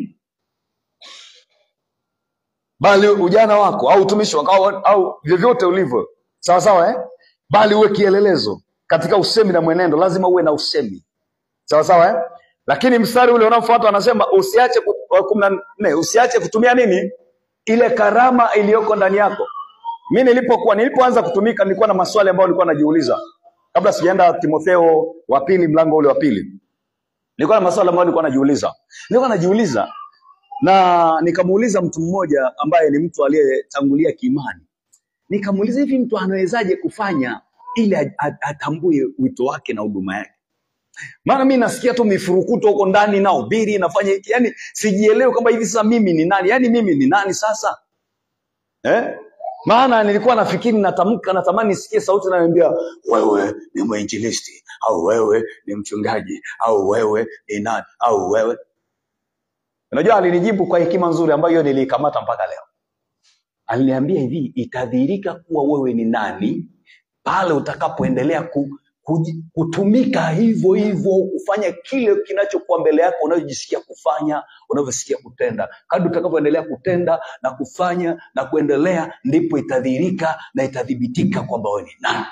bali ujana wako au utumishi wako au, au vyovyote ulivyo sawa sawa eh? bali uwe kielelezo katika usemi na mwenendo lazima uwe na usemi sawa sawa eh? lakini mstari ule unaofuata anasema usiache ku- wa kumi na nne usiache kutumia nini ile karama iliyoko ndani yako mi nilipokuwa nilipoanza kutumika nilikuwa na maswali ambayo nilikuwa najiuliza kabla sijaenda timotheo wa pili mlango ule wa pili nilikuwa na maswali ambayo nilikuwa najiuliza nilikuwa najiuliza na nikamuuliza mtu mmoja ambaye ni mtu aliyetangulia kiimani nikamuuliza hivi mtu anawezaje kufanya ili a- a- atambue wito wake na huduma yake maana mi nasikia tu mifurukuto huko ndani nahubiri nafanya hiki yani sijielewi kwamba hivi sasa mimi ni nani yani mimi ni nani sasa eh? maana nilikuwa nafikiri natamka natamani nisikie sauti inayoniambia wewe ni mwinjilisti au wewe ni mchungaji au wewe ni nani au wewe unajua alinijibu kwa hekima nzuri ambayo niliikamata mpaka leo aliniambia hivi itadhihirika kuwa wewe ni nani pale utakapoendelea ku, kuji- kutumika hivyo hivyo kufanya kile kinachokuwa mbele yako unayojisikia kufanya unavyosikia kutenda kadri utakavyoendelea kutenda na kufanya na kuendelea ndipo itadhihirika na itathibitika kwamba wewe ni nani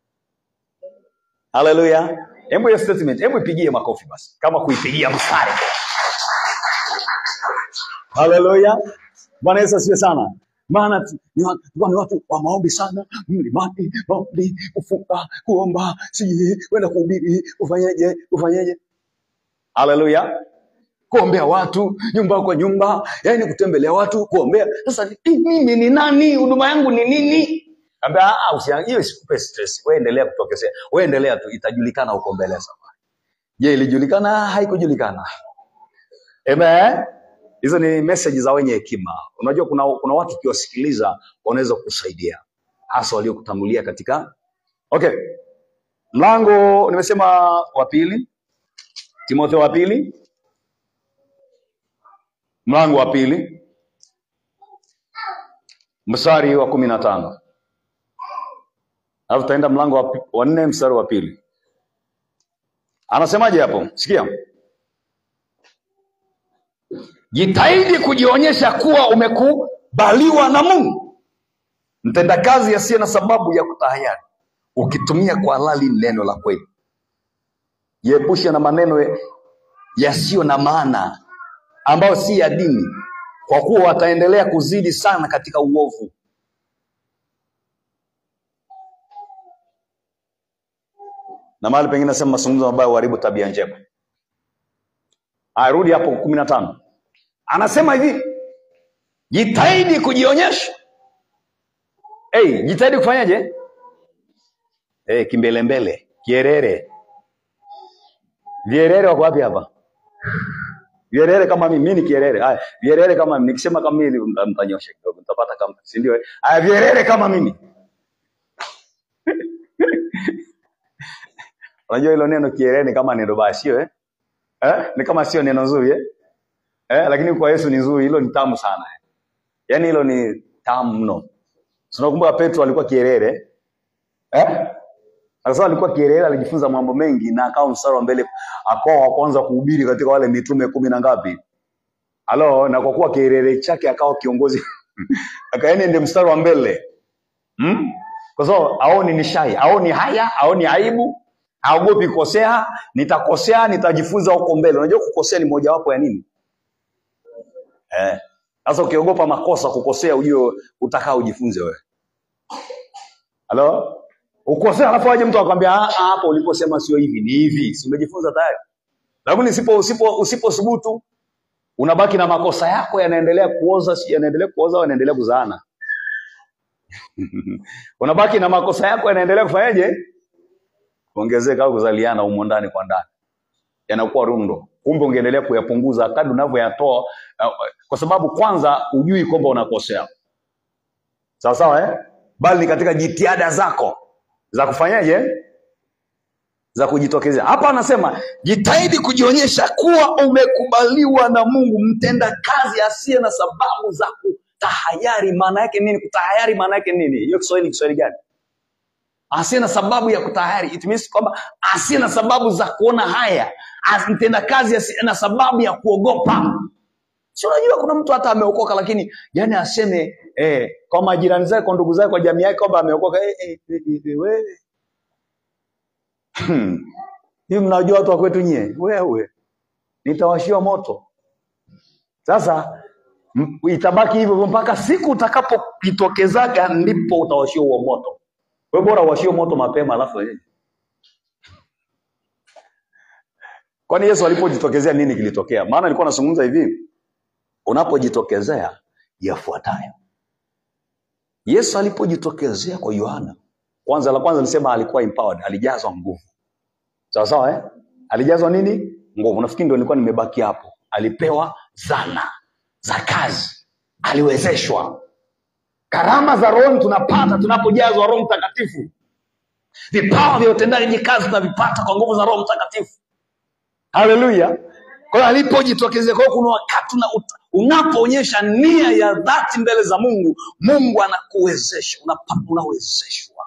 haleluya hebu hiyo statement hebu ipigie makofi basi kama kuipigia mstari haleluya bwana yesu asiwe sana maana tu- ni wa- tulikuwa ni watu wa maombi sana mlimani maombi kufunga kuomba sijui kwenda kuhubiri kufanyeje kufanyeje haleluya kuombea watu nyumba kwa nyumba yani kutembelea watu kuombea sasa ni- mimi ni nani huduma yangu ni nini Ambia, "Ah, ah, usia- hiyo isikupe stress wewe endelea kutokezea wewe endelea tu itajulikana huko mbele ya safari je ilijulikana haikujulikana Amen. Hizo ni message za wenye hekima. Unajua kuna, kuna watu ukiwasikiliza wanaweza kukusaidia hasa waliokutangulia katika okay. Mlango nimesema wa pili, Timotheo wa pili, mlango wa pili mstari wa kumi na tano alafu tutaenda mlango wa pi- wa nne mstari wa pili. Anasemaje hapo? Sikia, jitahidi kujionyesha kuwa umekubaliwa na Mungu, mtendakazi asiye na sababu ya kutahayari, ukitumia kwa halali neno la kweli. Jiepushe na maneno yasiyo na maana ambayo si ya dini, kwa kuwa wataendelea kuzidi sana katika uovu. Na mahali pengine nasema mazungumzo mabaya huharibu tabia njema. Arudi hapo kumi na tano, anasema hivi, jitahidi kujionyesha. Hey, jitahidi kufanyaje? Hey, kimbelembele, kierere. Vierere wako wapi hapa? Vierere kama mimi, mimi ni kierere. Haya, vierere kama mimi. Nikisema kama mimi mta- mtanyosha kidogo, mtapata kama, si ndio? eh? Haya, vierere kama mimi. Unajua hilo neno kierere ni kama neno baya, sio eh? Eh? Ni kama sio neno zuri eh? Eh, lakini kwa Yesu ni nzuri, hilo ni tamu sana. Eh? Yaani hilo ni tamu mno. Tunakumbuka Petro alikuwa kierere. Eh? Sasa alikuwa kierere, alijifunza mambo mengi na akawa mstari wa mbele, akawa wa kwanza kuhubiri katika wale mitume kumi na ngapi? Halo, na kwa kuwa kierere chake akawa kiongozi akaeni ndio mstari wa mbele. Hmm? kwa sababu aoni ni shai aoni haya aoni aibu haogopi kukosea nitakosea nitajifunza huko mbele unajua kukosea ni mojawapo ya nini eh sasa ukiogopa makosa kukosea ujue utakaa ujifunze wewe halo ukosea alafu aje mtu akwambia "Ah, ah, hapo uliposema sio hivi ni hivi si umejifunza tayari lakini usipo usipo usipothubutu unabaki na makosa yako yanaendelea kuoza si yanaendelea kuoza au yanaendelea kuzaana unabaki na makosa yako yanaendelea kufanyaje kuongezeka au kuzaliana humo ndani kwa ndani yanakuwa rundo kumbe ungeendelea kuyapunguza kadri unavyoyatoa uh, kwa sababu kwanza ujui kwamba unakosea sawa sawa eh? bali ni katika jitihada zako za kufanyaje za kujitokezea hapa anasema jitahidi kujionyesha kuwa umekubaliwa na mungu mtenda kazi asiye na sababu za kutahayari maana yake nini kutahayari maana yake nini hiyo kiswahili kiswahili gani asiye na sababu ya kutahari it means kwamba asiye na sababu za kuona haya As- mtenda kazi asiye na sababu ya kuogopa si unajua kuna mtu hata ameokoka lakini yani aseme eh, kwa majirani zake kwa ndugu zake kwa jamii yake kwamba ameokoka eh, eh, eh, eh, eh, wewe Hmm. hii mnajua watu wa kwetu nyie wewe nitawashiwa moto sasa m- itabaki hivyo hivyo mpaka siku utakapojitokezaga ndipo utawashiwa huo moto we bora uwashiwe moto mapema alafu eh. kwani yesu alipojitokezea nini kilitokea maana nilikuwa nazungumza hivi unapojitokezea yafuatayo yesu alipojitokezea kwa yohana kwanza la kwanza nilisema alikuwa empowered alijazwa nguvu sawa sawa eh? alijazwa nini nguvu nafikiri ndio nilikuwa nimebaki hapo alipewa zana za kazi aliwezeshwa karama za roho tunapata tunapojazwa roho mtakatifu vipawa vya utendaji kazi tunavipata kwa nguvu za roho mtakatifu haleluya kwa hiyo alipojitokezea kwa hiyo kuna wakati una, ut- unapoonyesha nia ya dhati mbele za mungu mungu anakuwezesha unapa- unawezeshwa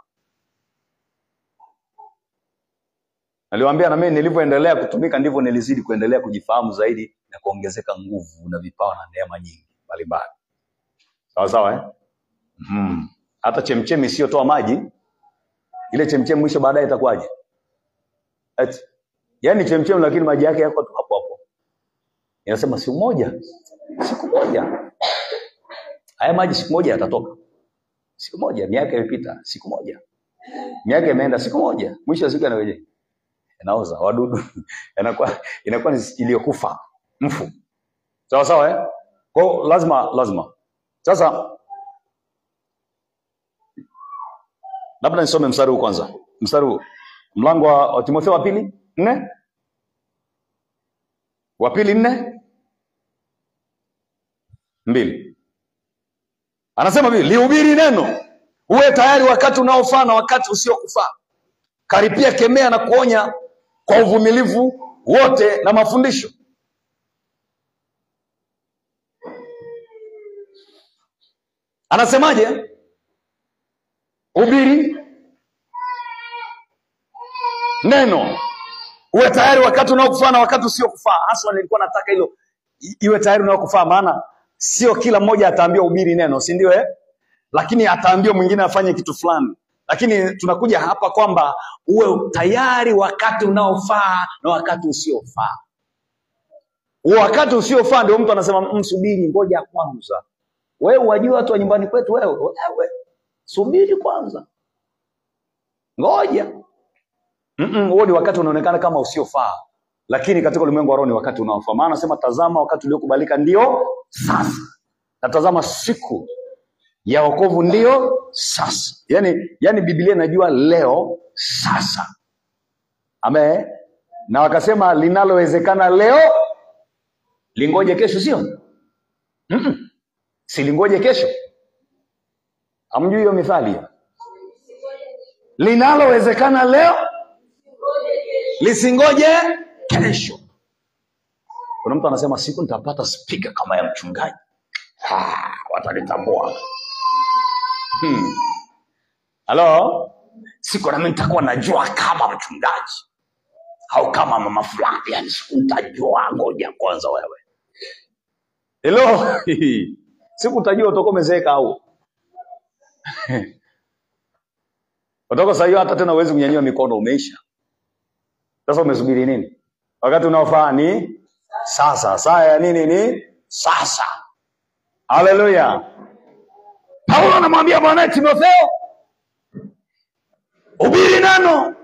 naliwaambia na mimi nilivyoendelea kutumika ndivyo nilizidi kuendelea kujifahamu zaidi na kuongezeka nguvu na vipawa na neema nyingi mbalimbali sawa sawa eh? mm. hata chemchemi isiyotoa maji ile chemchemi mwisho baadaye itakuwaje Eti, yaani chemchemi lakini maji yake yako tu hapo hapo inasema siku moja siku moja haya maji siku moja yatatoka siku moja miaka imepita siku moja miaka imeenda siku moja mwisho wa siku yanaweje yanaoza wadudu yanakuwa inakuwa ni iliyokufa mfu sawa sawa eh? kwao lazima lazima sasa labda nisome mstari huu kwanza mstari huu mlango wa, wa timotheo wa pili nne wa pili nne mbili anasema hivi lihubiri neno uwe tayari wakati unaofaa na wakati usiokufaa karipia kemea na kuonya kwa uvumilivu wote na mafundisho anasemaje hubiri neno uwe tayari wakati unaokufaa na wakati usiokufaa hasa nilikuwa nataka hilo i- iwe tayari unaokufaa maana sio kila mmoja ataambiwa hubiri neno si ndio eh? lakini ataambiwa mwingine afanye kitu fulani lakini tunakuja hapa kwamba uwe tayari wakati unaofaa na wakati usiofaa huo wakati usiofaa ndio mtu anasema msubiri ngoja kwanza wewe wajua watu wa nyumbani kwetu wewe wewe subiri kwanza ngoja Mm-mm, huo ni wakati unaonekana kama usiofaa lakini katika ulimwengu wa roho ni wakati unaofaa maana anasema tazama wakati uliokubalika ndio sasa na tazama siku ya wokovu ndio sasa yani, yani biblia inajua leo sasa ame na wakasema linalowezekana leo lingoje kesho sio Mm-mm. silingoje kesho hamjui hiyo mithali hiyo linalowezekana leo lisingoje kesho kuna mtu anasema siku nitapata spika kama ya mchungaji Ah, watanitambua Hmm. halo siku nami nitakuwa najua kama mchungaji au kama mama fulani yani siku nitajua ngoja kwanza wewe helo siku utajua utakuwa umezeeka au Kutoka saa hiyo hata tena huwezi kunyanyua mikono, umeisha. Sasa umesubiri nini? Wakati unaofaa ni sasa. Saa ya nini ni sasa. Haleluya! Paulo anamwambia mwanaye Timotheo, hubiri neno.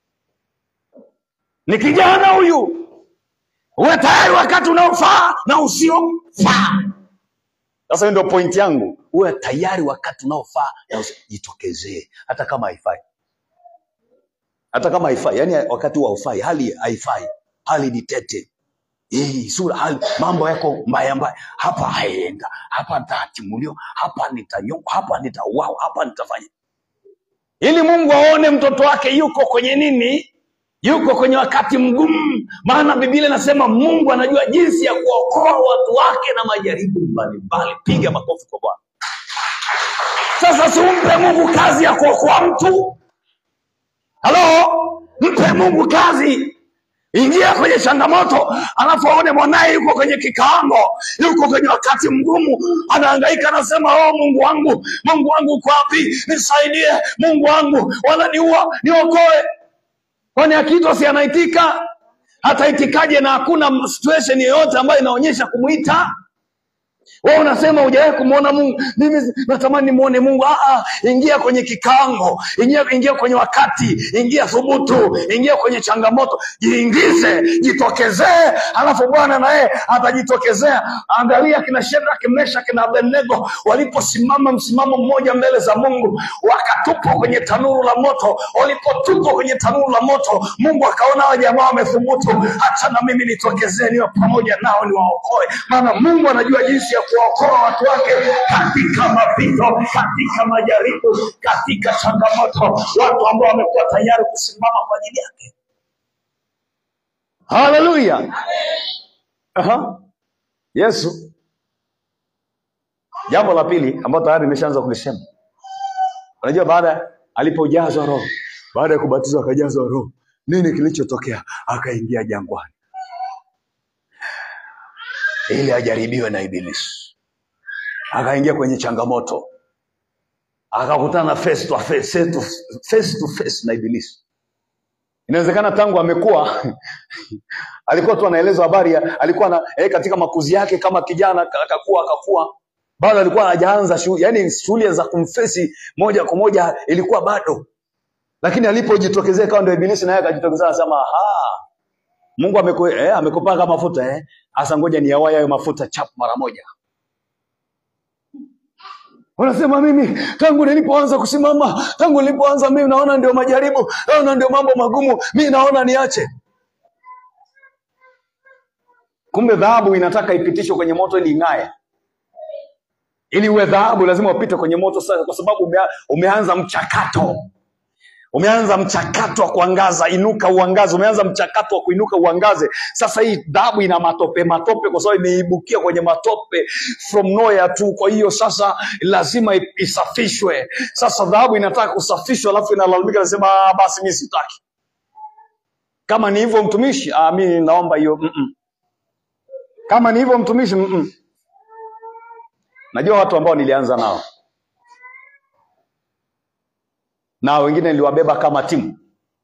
Ni kijana huyu, uwe tayari wakati unaofaa na usiofaa. Sasa hiyo ndio point yangu, uwe tayari wakati unaofaa na usijitokezee, hata kama haifai, hata kkama haifai, yani wakati huo haufai, hali haifai, hali ni tete Eh, sura hali mambo yako mbaya mbaya, hapa haenda, hapa nitatimuliwa, hapa nitanyoka, hapa nitauawa, hapa nitafanya, ili Mungu aone mtoto wake yuko kwenye nini, yuko kwenye wakati mgumu. Maana Biblia inasema Mungu anajua jinsi ya kuokoa watu wake na majaribu mbalimbali. Piga makofi kwa Bwana. Sasa simpe Mungu kazi ya kuokoa mtu. Halo, mpe Mungu kazi. Ingia kwenye changamoto, alafu aone mwanaye yuko kwenye kikaango, yuko kwenye wakati mgumu, anahangaika, anasema oh, Mungu wangu, Mungu wangu uko wapi? Nisaidie, Mungu wangu, wananiua, niokoe. Kwani akiitwa si anaitika? Hataitikaje na hakuna situation yoyote ambayo inaonyesha kumwita? Wewe unasema hujawahi kumwona Mungu. Mimi natamani nimuone Mungu. Ah, ah, ingia kwenye kikango, ingia, ingia kwenye wakati, ingia thubutu, ingia kwenye changamoto, jiingize, jitokezee, alafu Bwana naye atajitokezea. Angalia kina Shadraka, Meshaki na Abednego waliposimama msimamo mmoja mbele za Mungu, wakatupwa kwenye tanuru la moto. Walipotupwa kwenye tanuru la moto, Mungu akaona hawa jamaa wamethubutu, acha na mimi nitokezee, niwe pamoja nao, niwaokoe. Maana Mungu anajua jinsi ya kuwaokoa watu wake katika mapito, katika majaribu, katika changamoto, watu ambao wamekuwa tayari kusimama kwa ajili yake. Haleluya! Aha. Yesu, jambo la pili ambalo tayari nimeshaanza kulisema, unajua, baada alipojazwa Roho, baada ya kubatizwa akajazwa Roho, nini kilichotokea? Akaingia jangwani ili ajaribiwe na Ibilisi, akaingia kwenye changamoto, akakutana face to face, face to face, to face na Ibilisi. Inawezekana tangu amekuwa alikuwa tu anaelezwa habari ya alikuwa na, eh, katika makuzi yake kama kijana ka- akakuwa akakuwa bado alikuwa hajaanza shughuli, yani shughuli za kumfesi moja kwa moja ilikuwa bado, lakini alipojitokezea kawa ndio Ibilisi naye akajitokezea anasema aha, Mungu ameku, eh, amekupaka mafuta eh, hasa ngoja niyawaye hayo mafuta chap mara moja. Unasema mimi tangu nilipoanza kusimama, tangu nilipoanza mimi naona ndio majaribu, naona ndio mambo magumu, mimi naona niache. Kumbe dhahabu inataka ipitishwe kwenye moto ili ing'ae. Ili uwe dhahabu lazima upite kwenye moto sasa, kwa sababu umea, umeanza mchakato umeanza mchakato wa kuangaza, inuka uangaze. Umeanza mchakato wa kuinuka uangaze. Sasa hii dhahabu ina matope matope, kwa sababu imeibukia kwenye matope from nowhere tu. Kwa hiyo sasa lazima i- isafishwe. Sasa dhahabu inataka kusafishwa, alafu inalalamika, nasema "Ah, basi mimi sitaki. Kama ni hivyo mtumishi, ah, mimi naomba hiyo mm-mm. Kama ni hivyo mtumishi, mm-mm. Najua watu ambao nilianza nao na wengine niliwabeba kama timu,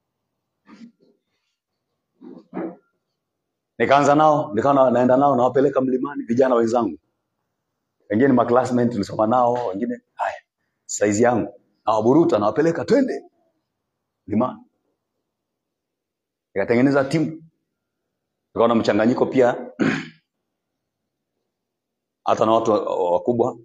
nikaanza nao, nikawa na- naenda nao nawapeleka mlimani, vijana wenzangu, wengine ma classmate tulisoma nao, wengine haya saizi yangu, nawaburuta nawapeleka, twende mlimani. Nikatengeneza timu, nikawa na mchanganyiko pia hata na watu wa- wa- wakubwa.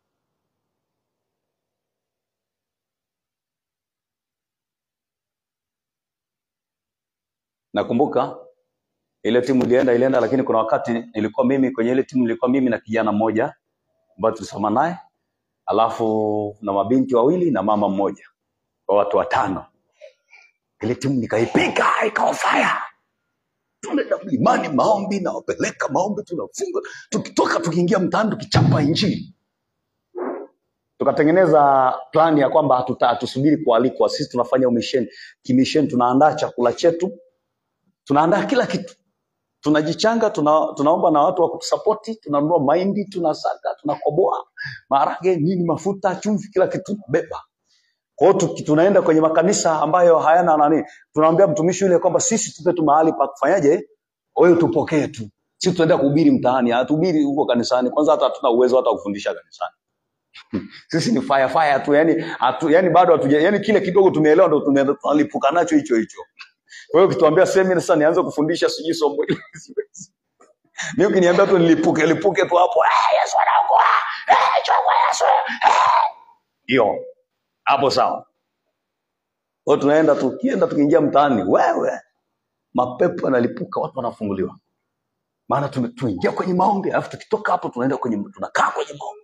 Nakumbuka ile timu ilienda ilienda, lakini kuna wakati nilikuwa mimi kwenye ile timu, nilikuwa mimi na kijana mmoja ambaye tulisoma naye, alafu na mabinti wawili na mama mmoja, kwa watu watano. Ile timu nikaipiga ikawa fire. Tunaenda mlimani maombi, nawapeleka maombi, tunafunga, tukitoka tukiingia mtaani tukichapa injili. Tukatengeneza plani ya kwamba hatuta- hatusubiri kualikwa, sisi tunafanya umisheni kimisheni, tunaandaa chakula chetu, tunaandaa kila kitu tunajichanga tuna, tunaomba na watu wa kutusapoti, tunanunua mahindi, tunasaga, tunakoboa maharage, nini, mafuta, chumvi, kila kitu tunabeba. Kwa hiyo tuki- tunaenda kwenye makanisa ambayo hayana nani, tunamwambia mtumishi yule kwamba sisi tupe tu mahali pa kufanyaje, wewe tupokee tu, sisi tunaenda kuhubiri mtaani, hatuhubiri huko kanisani. Kwanza hata hatuna uwezo hata wa kufundisha kanisani. Sisi ni fire fire tu, yani hatu, yani bado hatuja, yani kile kidogo tumeelewa ndo tunaenda tunalipuka nacho hicho hicho. Kwa hiyo ukituambia semina sasa nianze kufundisha sijui somo hili siwezi. Mimi ukiniambia tu nilipuke lipuke tu hapo, eh, Yesu anaokoa, eh, chokwa Yesu, eh, hiyo hapo sawa. Kwa hiyo tunaenda tukienda tukiingia mtaani, wewe mapepo yanalipuka, watu wanafunguliwa, maana tume- tuingia kwenye maombi, alafu tukitoka hapo tunaenda kwenye tunakaa kwenye maombi.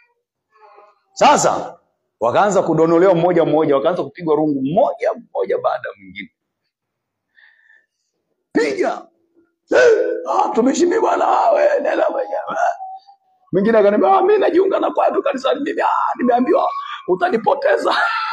Sasa wakaanza kudonolewa mmoja mmoja, wakaanza kupigwa rungu mmoja mmoja baada ya mwingine, piga Eh, ah, tumeshimi bwana, we nenda mwenyewe. Mwingine akaniambia ah, mimi najiunga na kwaya tu kanisani, mimi ah, nimeambiwa utanipoteza.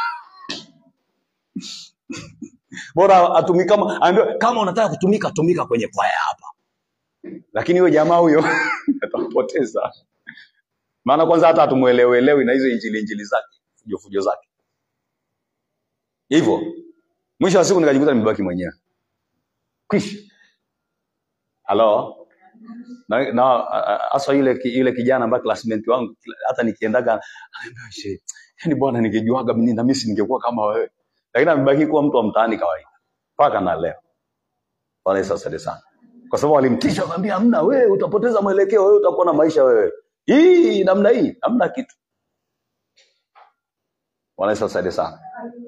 Bora atumika kama aambiwa kama unataka kutumika tumika kwenye kwaya hapa, lakini huyo jamaa huyo atampoteza, maana kwanza hata hatumuelewelewi na hizo injili injili zake fujo fujo zake. Hivyo mwisho wa siku nikajikuta nimebaki mwenyewe. Kwisha. Halo. na na a- hasa yule ki- yule kijana ambaye classmate wangu kila- hata nikiendaga ananiambia she yani bwana ningejuaga mimi na mimi si ningekuwa kama wewe lakini amebaki kuwa mtu wa mtaani kawaida mpaka na leo Bwana Yesu asifiwe sana kwa sababu walimtisha akamwambia hamna wewe utapoteza mwelekeo wewe utakuwa na maisha wewe hii namna hii hamna kitu Bwana Yesu asifiwe sana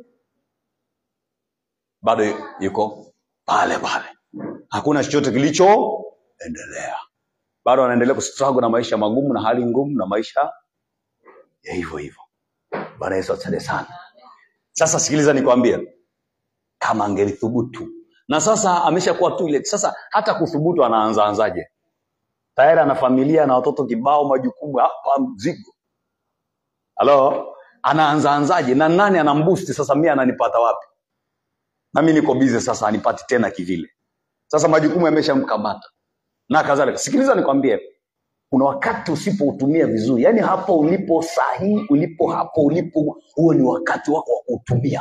bado yuko pale pale hakuna chochote kilichoendelea bado anaendelea kustruggle na maisha magumu na hali ngumu na maisha ya hivyo hivyo Bwana Yesu asifiwe sana Sasa sikiliza nikwambie, kama angelithubutu na sasa ameshakuwa tu ile sasa, hata kuthubutu anaanza anzaje? Tayari ana familia na watoto kibao, majukumu hapa, mzigo. Halo, anaanza anzaje? Na nani anambusti sasa? Mimi ananipata wapi? Na mimi niko busy sasa, anipati tena kivile. Sasa majukumu yameshamkamata na kadhalika. Sikiliza nikwambie, kuna wakati usipoutumia vizuri, yaani hapo ulipo sahihi, ulipo hapo ulipo, huo ni wakati wako wa kuutumia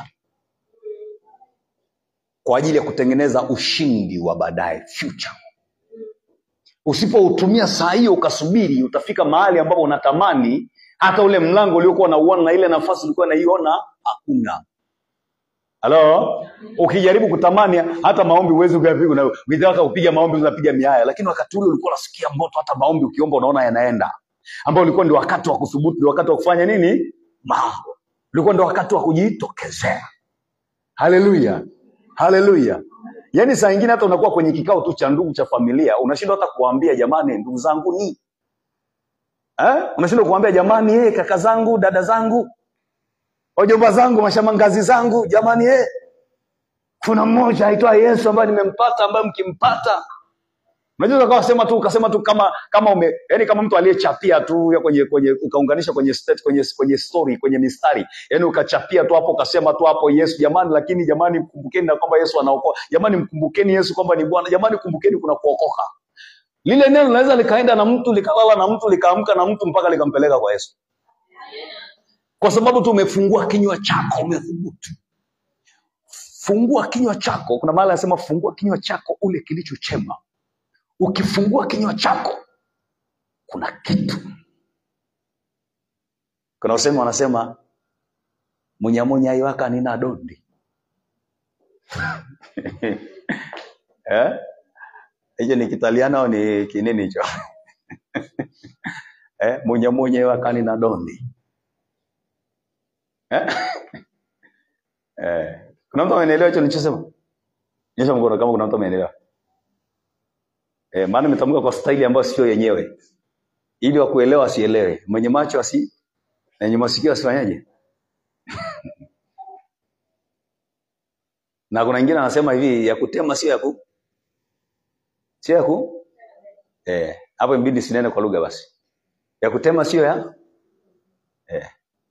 kwa ajili ya kutengeneza ushindi wa baadaye, future. Usipoutumia saa hiyo ukasubiri, utafika mahali ambapo unatamani hata ule mlango uliokuwa unauona na ile nafasi ulikuwa unaiona hakuna. Halo, ukijaribu kutamani hata maombi uwezi ukapiga, na ukitaka kupiga maombi unapiga miaya, lakini wakati ule ulikuwa unasikia moto, hata maombi ukiomba unaona yanaenda, ambao ulikuwa ndio wakati wa kuthubutu, ndio wakati wa kufanya nini, mambo, ulikuwa ndio wakati wa kujitokezea. Haleluya, haleluya. Yaani saa ingine hata unakuwa kwenye kikao tu cha ndugu cha familia, unashindwa hata kuwaambia jamani, ndugu zangu ni eh? Unashindwa kuwaambia jamani, eh, kaka zangu, dada zangu, wajomba zangu, mashamangazi zangu, jamani, eh, kuna mmoja aitwa Yesu ambaye nimempata, ambaye mkimpata Unajua ukawa sema tu ukasema tu kama kama ume yani kama mtu aliyechapia tu ya kwenye kwenye ukaunganisha kwenye state, kwenye kwenye story kwenye mistari yani ukachapia tu hapo ukasema tu hapo Yesu jamani, lakini jamani mkumbukeni na kwamba Yesu anaokoa. Jamani mkumbukeni Yesu kwamba ni Bwana. Jamani kumbukeni kuna kuokoka. Lile neno linaweza likaenda na mtu likalala na mtu likaamka na mtu mpaka likampeleka kwa Yesu, kwa sababu tu umefungua kinywa chako, umethubutu. Fungua kinywa chako. Kuna mahali anasema fungua kinywa chako ule kilicho chema. Ukifungua kinywa chako kuna kitu. Kuna usemi wanasema munyamunya iwaka nina dondi eh? Hicho ni Kitaliano au ni kinini hicho eh? Munyamunya iwaka nina dondi eh? Eh. Kuna mtu amenielewa hicho nilichosema? Nyosha mkono kama kuna mtu amenielewa. Eh, maana nimetamka kwa staili ambayo sio yenyewe, ili wakuelewa asielewe, mwenye macho asi na mwenye masikio asifanyaje. Na kuna wengine anasema hivi, ya kutema sio ya ku sio ya ku eh, hapo imbidi sinene kwa lugha basi. Ya kutema sio ya eh,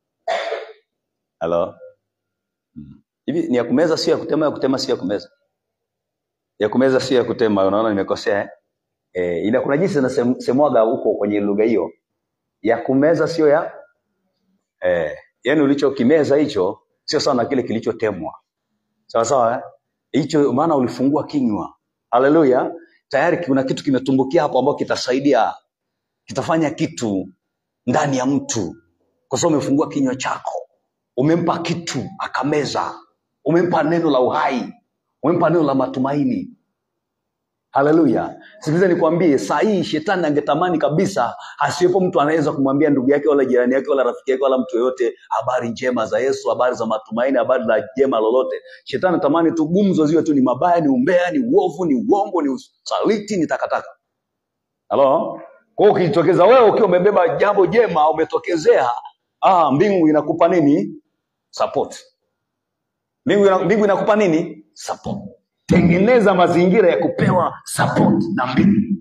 halo Mm. hivi ni ya kumeza sio ya kutema, ya kutema sio ya kumeza, ya kumeza sio ya kutema. Unaona nimekosea eh? Eh, ila kuna jinsi nasemwaga huko kwenye lugha hiyo, ya kumeza sio ya eh, yani ulichokimeza hicho sio sawa na kile kilichotemwa. Sawa sawa eh? Hicho maana ulifungua kinywa. Haleluya. Tayari kuna kitu kimetumbukia hapo ambacho kitasaidia, kitafanya kitu ndani ya mtu, kwa sababu umefungua kinywa chako, umempa kitu akameza, umempa neno la uhai, umempa neno la matumaini. Haleluya. Sikiliza nikwambie, saa hii shetani angetamani kabisa asiwepo mtu anaweza kumwambia ndugu yake wala jirani yake wala rafiki yake wala mtu yoyote habari njema za Yesu, habari za matumaini, habari la jema lolote. Shetani anatamani tu gumzo ziwe tu ni mabaya, ni umbea, ni uovu, ni uongo, ni usaliti, ni takataka. Halo? Kwa hiyo ukijitokeza wewe ukiwa umebeba jambo jema, umetokezea, ah, mbingu inakupa nini? Support. Mbingu, ina, mbingu inakupa nini? Support. Tengeneza mazingira ya kupewa support na mbingu.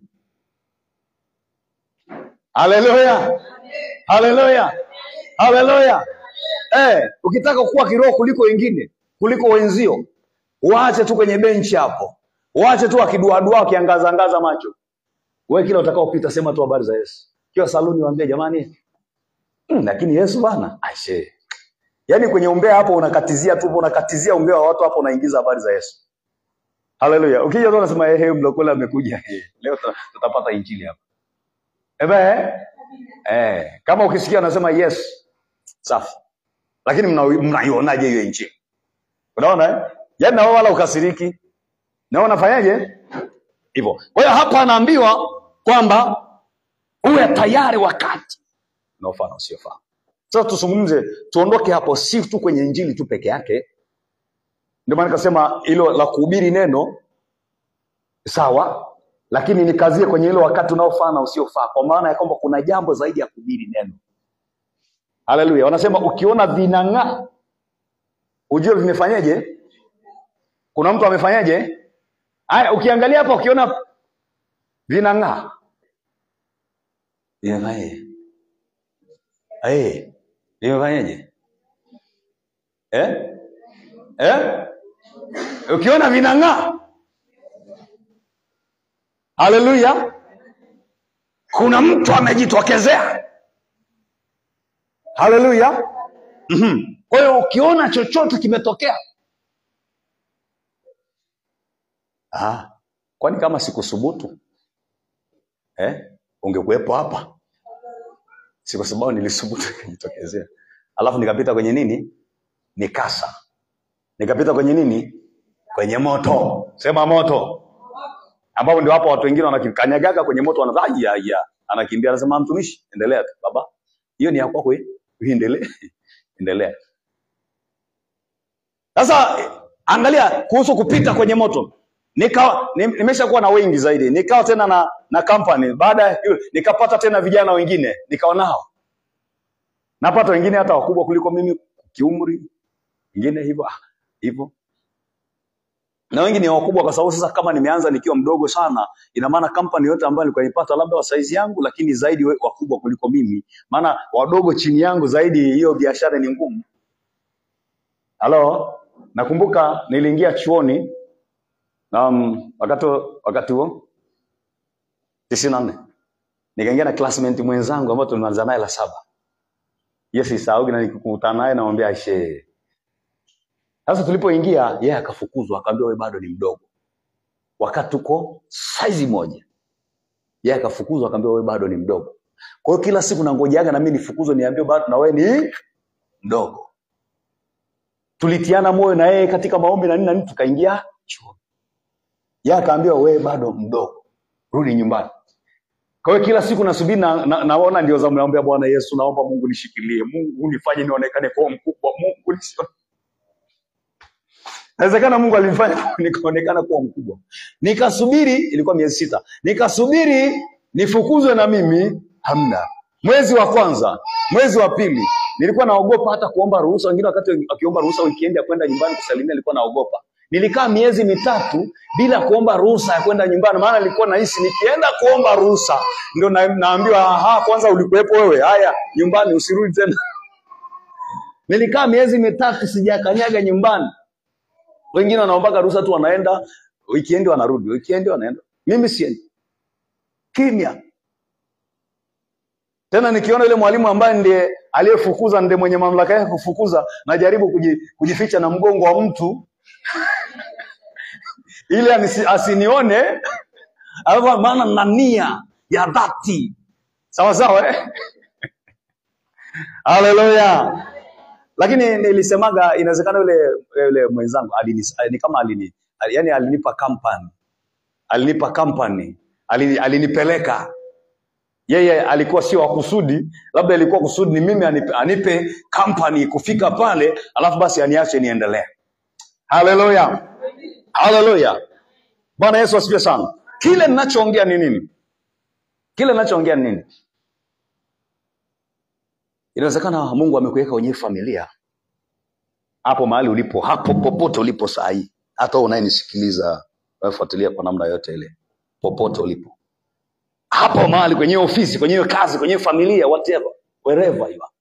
Haleluya, haleluya, haleluya. Eh, ukitaka kuwa kiroho kuliko wengine, kuliko wenzio, waache tu kwenye benchi hapo, waache tu akiduadua akiangazangaza macho. Wewe kila utakaopita sema tu habari za Yesu. Kiwa saluni waambie jamani, mm, lakini Yesu bana, aisee. Yaani kwenye umbea hapo unakatizia tu, unakatizia umbea wa watu hapo, unaingiza habari za Yesu. Haleluya. Ukija tu unasema ehe, mlokole amekuja. Eh, Leo tuta- tutapata injili hapa. Ebe, eh? Eh, kama ukisikia unasema yes, safi. Lakini mna- mnaionaje hiyo injili? Unaona eh? Yaani na wewe wala ukasiriki. Na wewe unafanyaje? Hivyo. Kwa hiyo hapa anaambiwa kwamba uwe tayari wakati unaofaa na usiofaa. Sasa tuzungumze, tuondoke hapo, si tu kwenye injili tu peke yake. Ndio maana nikasema hilo la kuhubiri neno sawa, lakini nikazie kwenye hilo wakati unaofaa na usiofaa, kwa maana ya kwamba kuna jambo zaidi ya kuhubiri neno. Haleluya! Wanasema ukiona vinang'aa ujue vimefanyaje. Kuna mtu amefanyaje? Haya, ukiangalia hapa ukiona vinang'aa vimefanyaje? Eh, vimefanyaje? Eh? Eh? Ukiona vinang'aa, haleluya, kuna mtu amejitokezea. Haleluya. Mhm. Kwa hiyo ukiona chochote kimetokea, ah, kwani kama sikusubutu eh, ungekuwepo hapa? Si kwa sababu nilisubutu nikajitokezea, alafu nikapita kwenye nini, nikasa, nikapita kwenye nini, kwenye moto. Sema moto, ambapo ndio hapo watu wengine wanakanyagaga kwenye moto, wanadhaa ya ya, anakimbia, anasema mtumishi, endelea tu baba, hiyo ni ya kwako, hii. endelee endelea. Sasa eh, angalia kuhusu kupita kwenye moto. Nika ni- nimeshakuwa na wengi zaidi, nikawa tena na na company. Baada ya hiyo nikapata tena vijana wengine, nikawa nao. Napata wengine hata wakubwa kuliko mimi kiumri, wengine hivyo ah, hivyo. Na wengi ni wakubwa kwa sababu sasa kama nimeanza nikiwa mdogo sana, ina maana company yote ambayo nilikuwa nipata labda wa size yangu, lakini zaidi we- wakubwa kuliko mimi. Maana wadogo chini yangu zaidi, hiyo biashara ni ngumu. Halo, nakumbuka niliingia chuoni um, wakati wakati huo tisini na nne nikaingia na classmate mwenzangu ambao tulimaliza naye la saba. Yes, isahau na nikikutana naye namwambia aisee. Sasa tulipoingia yeye akafukuzwa, akaambiwa wewe bado ni mdogo, wakati tuko size moja. Yeye akafukuzwa, akaambiwa wewe bado ni mdogo. Kwa hiyo kila siku nangojaga na mimi nifukuzwe, niambiwe bado na wewe ni mdogo. Tulitiana moyo na yeye katika maombi na nini na nini, tukaingia chuo. Yeye akaambiwa wewe bado mdogo, rudi nyumbani. Kwa hiyo kila siku nasubiri na, na, naona ndio zamu, naomba Bwana Yesu, naomba Mungu nishikilie, Mungu nifanye nionekane kuwa mkubwa, Mungu nisio Inawezekana Mungu alinifanya nikaonekana kuwa mkubwa. Nikasubiri, ilikuwa miezi sita, nikasubiri nifukuzwe na mimi, hamna. Mwezi wa kwanza, mwezi wa pili, nilikuwa naogopa hata kuomba ruhusa. Wengine wakati wakiomba ruhusa weekend ya kwenda nyumbani kusalimia, nilikuwa naogopa. Nilikaa miezi mitatu bila kuomba ruhusa ya kwenda nyumbani, maana nilikuwa nahisi nikienda kuomba ruhusa ndio na, naambiwa aha, kwanza ulikuwepo wewe, haya nyumbani usirudi tena. Nilikaa miezi mitatu sijakanyaga nyumbani. Wengine wanaombaga ruhusa tu, wanaenda weekend, wanarudi weekend, wanaenda. Mimi siendi, kimya. tena nikiona yule mwalimu ambaye ndiye aliyefukuza ndiye mwenye mamlaka yake kufukuza najaribu kuji, kujificha na mgongo wa mtu ili anisi- asinione alafu maana na nia ya dhati sawa sawa eh? haleluya lakini nilisemaga inawezekana yule yule mwenzangu alini, ni kama alini yani alinipa company alinipa company alini, alinipeleka yeye alikuwa sio wa kusudi labda ilikuwa kusudi ni mimi anipe, anipe company kufika pale alafu basi aniache niendelee haleluya haleluya bwana yesu asifiwe sana kile ninachoongea ni nini kile ninachoongea ni nini inawezekana mungu amekuweka kwenye hii familia hapo mahali ulipo hapo popote ulipo saa hii hata wewe unayenisikiliza unayefuatilia kwa namna yote ile popote ulipo hapo mahali kwenye hiyo ofisi kwenye hiyo kazi kwenye hiyo familia whatever wherever you are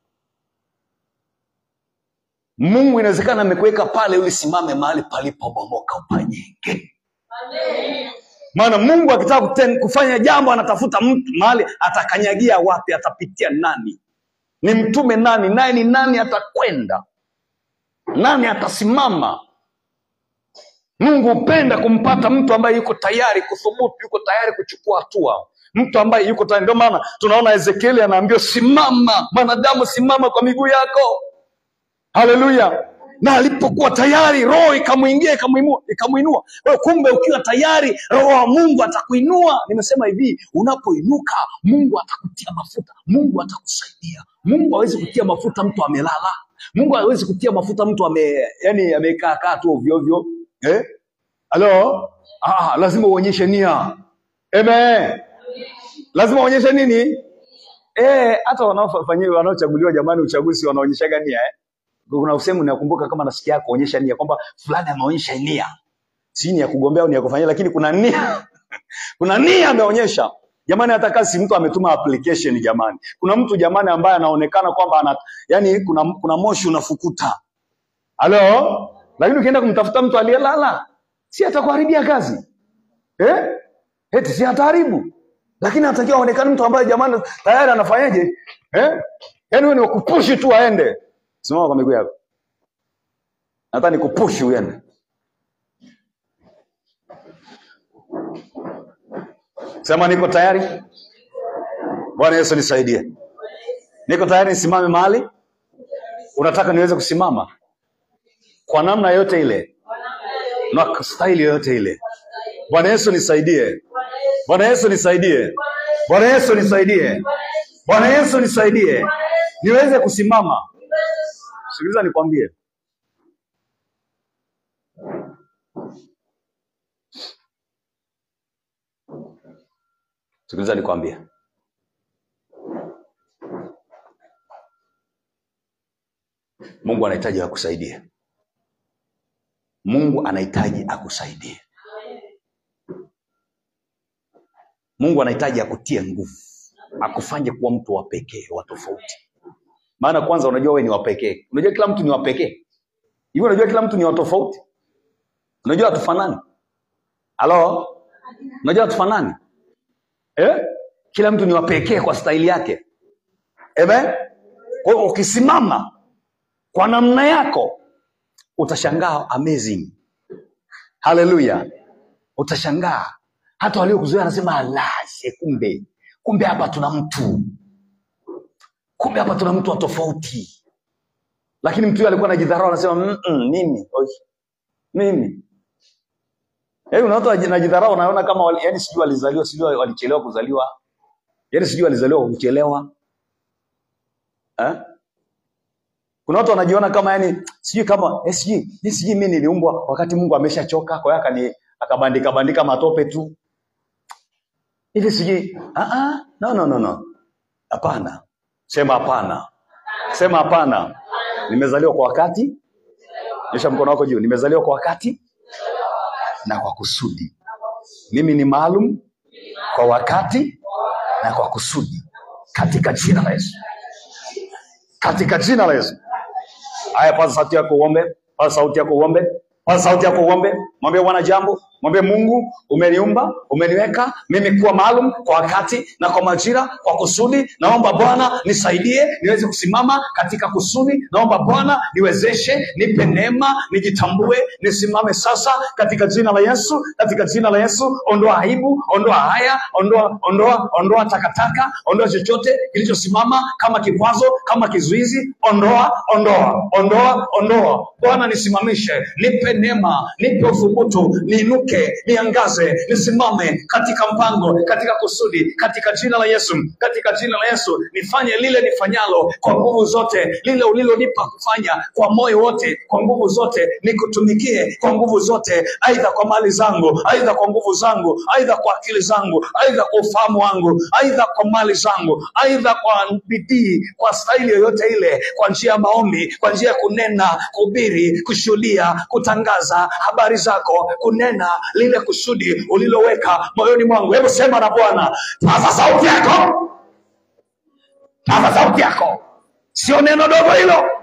mungu inawezekana amekuweka pale ulisimame mahali palipobomoka upanyenge maana mungu akitaka kuten- kufanya jambo anatafuta mtu mahali atakanyagia wapi atapitia nani ni mtume nani naye ni nani atakwenda nani atasimama mungu hupenda kumpata mtu ambaye yuko tayari kuthubutu yuko tayari kuchukua hatua mtu ambaye yuko tayari ndio maana tunaona ezekieli anaambiwa simama mwanadamu simama kwa miguu yako haleluya na alipokuwa tayari roho ikamwingia ikamuinua ikamuinua Kwa hiyo kumbe ukiwa tayari roho wa mungu atakuinua nimesema hivi unapoinuka mungu atakutia mafuta mungu atakusaidia mungu hawezi kutia mafuta mtu amelala mungu hawezi kutia mafuta mtu ame yani amekaa kaa tu ovyoovyo eh? halo ah, lazima uonyeshe nia Amen. lazima uonyeshe nini Eh, hata wanaofanyia wanaochaguliwa jamani uchaguzi wanaonyeshaga nia eh? kuna usehemu nakumbuka kama nasikia kuonyesha nia kwamba fulani ameonyesha nia si ni ya kugombea au ni ya kufanyia lakini kuna nia kuna nia ameonyesha jamani hata kazi mtu ametuma application jamani kuna mtu jamani ambaye anaonekana kwamba ana yani kuna, kuna moshi unafukuta halo lakini ukienda kumtafuta mtu aliyelala si atakuharibia kazi eh? eti si ataharibu lakini anatakiwa aonekane mtu ambaye jamani tayari anafanyaje eh? yaani wewe ni wakupushi tu aende simama kwa miguu yako nataka nikupushi uende sema niko tayari bwana yesu nisaidie niko tayari nisimame mahali unataka niweze kusimama kwa namna yote ile na kwa staili yoyote ile bwana yesu nisaidie bwana yesu nisaidie bwana yesu nisaidie bwana yesu nisaidie niweze kusimama sikiliza nikwambie sikiliza nikwambie mungu anahitaji akusaidie mungu anahitaji akusaidie mungu anahitaji akutie nguvu akufanye kuwa mtu wa pekee wa tofauti maana kwanza unajua wewe ni wa pekee unajua kila mtu ni wa pekee hivi unajua kila mtu ni wa tofauti unajua hatufanani halo unajua hatufanani eh? kila mtu ni wa pekee kwa staili yake Amen? kwa hiyo ukisimama kwa namna yako utashangaa amazing haleluya utashangaa hata waliokuzoea anasema alashe kumbe kumbe hapa tuna mtu kumbe hapa tuna mtu wa tofauti lakini mtu huyo alikuwa anajidharau anasema "Mm-mm, mimi oi, mimi yaani una watu wanajidharau unaona kama wali, yani sijui walizaliwa sijui walichelewa kuzaliwa yani sijui walizaliwa kwa kuchelewa eh? kuna watu wanajiona kama yani sijui kama eh, sijui eh, sijui mimi niliumbwa wakati mungu ameshachoka kwa hiyo akani akabandika bandika matope tu hivi sijui ah, ah, no, no, no, no. hapana sema hapana sema hapana nimezaliwa kwa wakati nyosha mkono wako juu nimezaliwa kwa wakati na kwa kusudi mimi ni maalum kwa wakati na kwa kusudi katika jina la yesu katika jina la yesu haya paza sauti yako uombe paza sauti yako uombe Paza sauti yako uombe, mwambie Bwana jambo, mwambie Mungu, umeniumba, umeniweka mimi kuwa maalum kwa wakati na kwa majira, kwa kusudi. Naomba Bwana nisaidie niweze kusimama katika kusudi. Naomba Bwana niwezeshe, nipe neema, nijitambue, nisimame sasa katika jina la Yesu, katika jina la Yesu. Ondoa aibu, ondoa haya, ondoa, ondoa, ondoa takataka, ondoa chochote kilichosimama kama kikwazo, kama kizuizi. Ondoa, ondoa, ondoa, ondoa. Bwana nisimamishe, nipe neema, nipe uthubutu, niinuke, niangaze, nisimame katika mpango, katika kusudi, katika jina la Yesu, katika jina la Yesu. Nifanye lile nifanyalo kwa nguvu zote, lile ulilonipa kufanya kwa moyo wote, kwa nguvu zote, nikutumikie kwa nguvu zote, aidha kwa mali zangu, aidha kwa nguvu zangu, aidha kwa akili zangu, aidha kwa ufahamu wangu, aidha kwa mali zangu, aidha kwa bidii, kwa staili yoyote ile, kwa njia ya maombi, kwa njia ya kunena, kuhubiri, kushuhudia, kutangaza habari zako, kunena lile kusudi uliloweka moyoni mwangu. Hebu sema na Bwana, paza sauti yako, paza sauti yako, sio neno dogo hilo.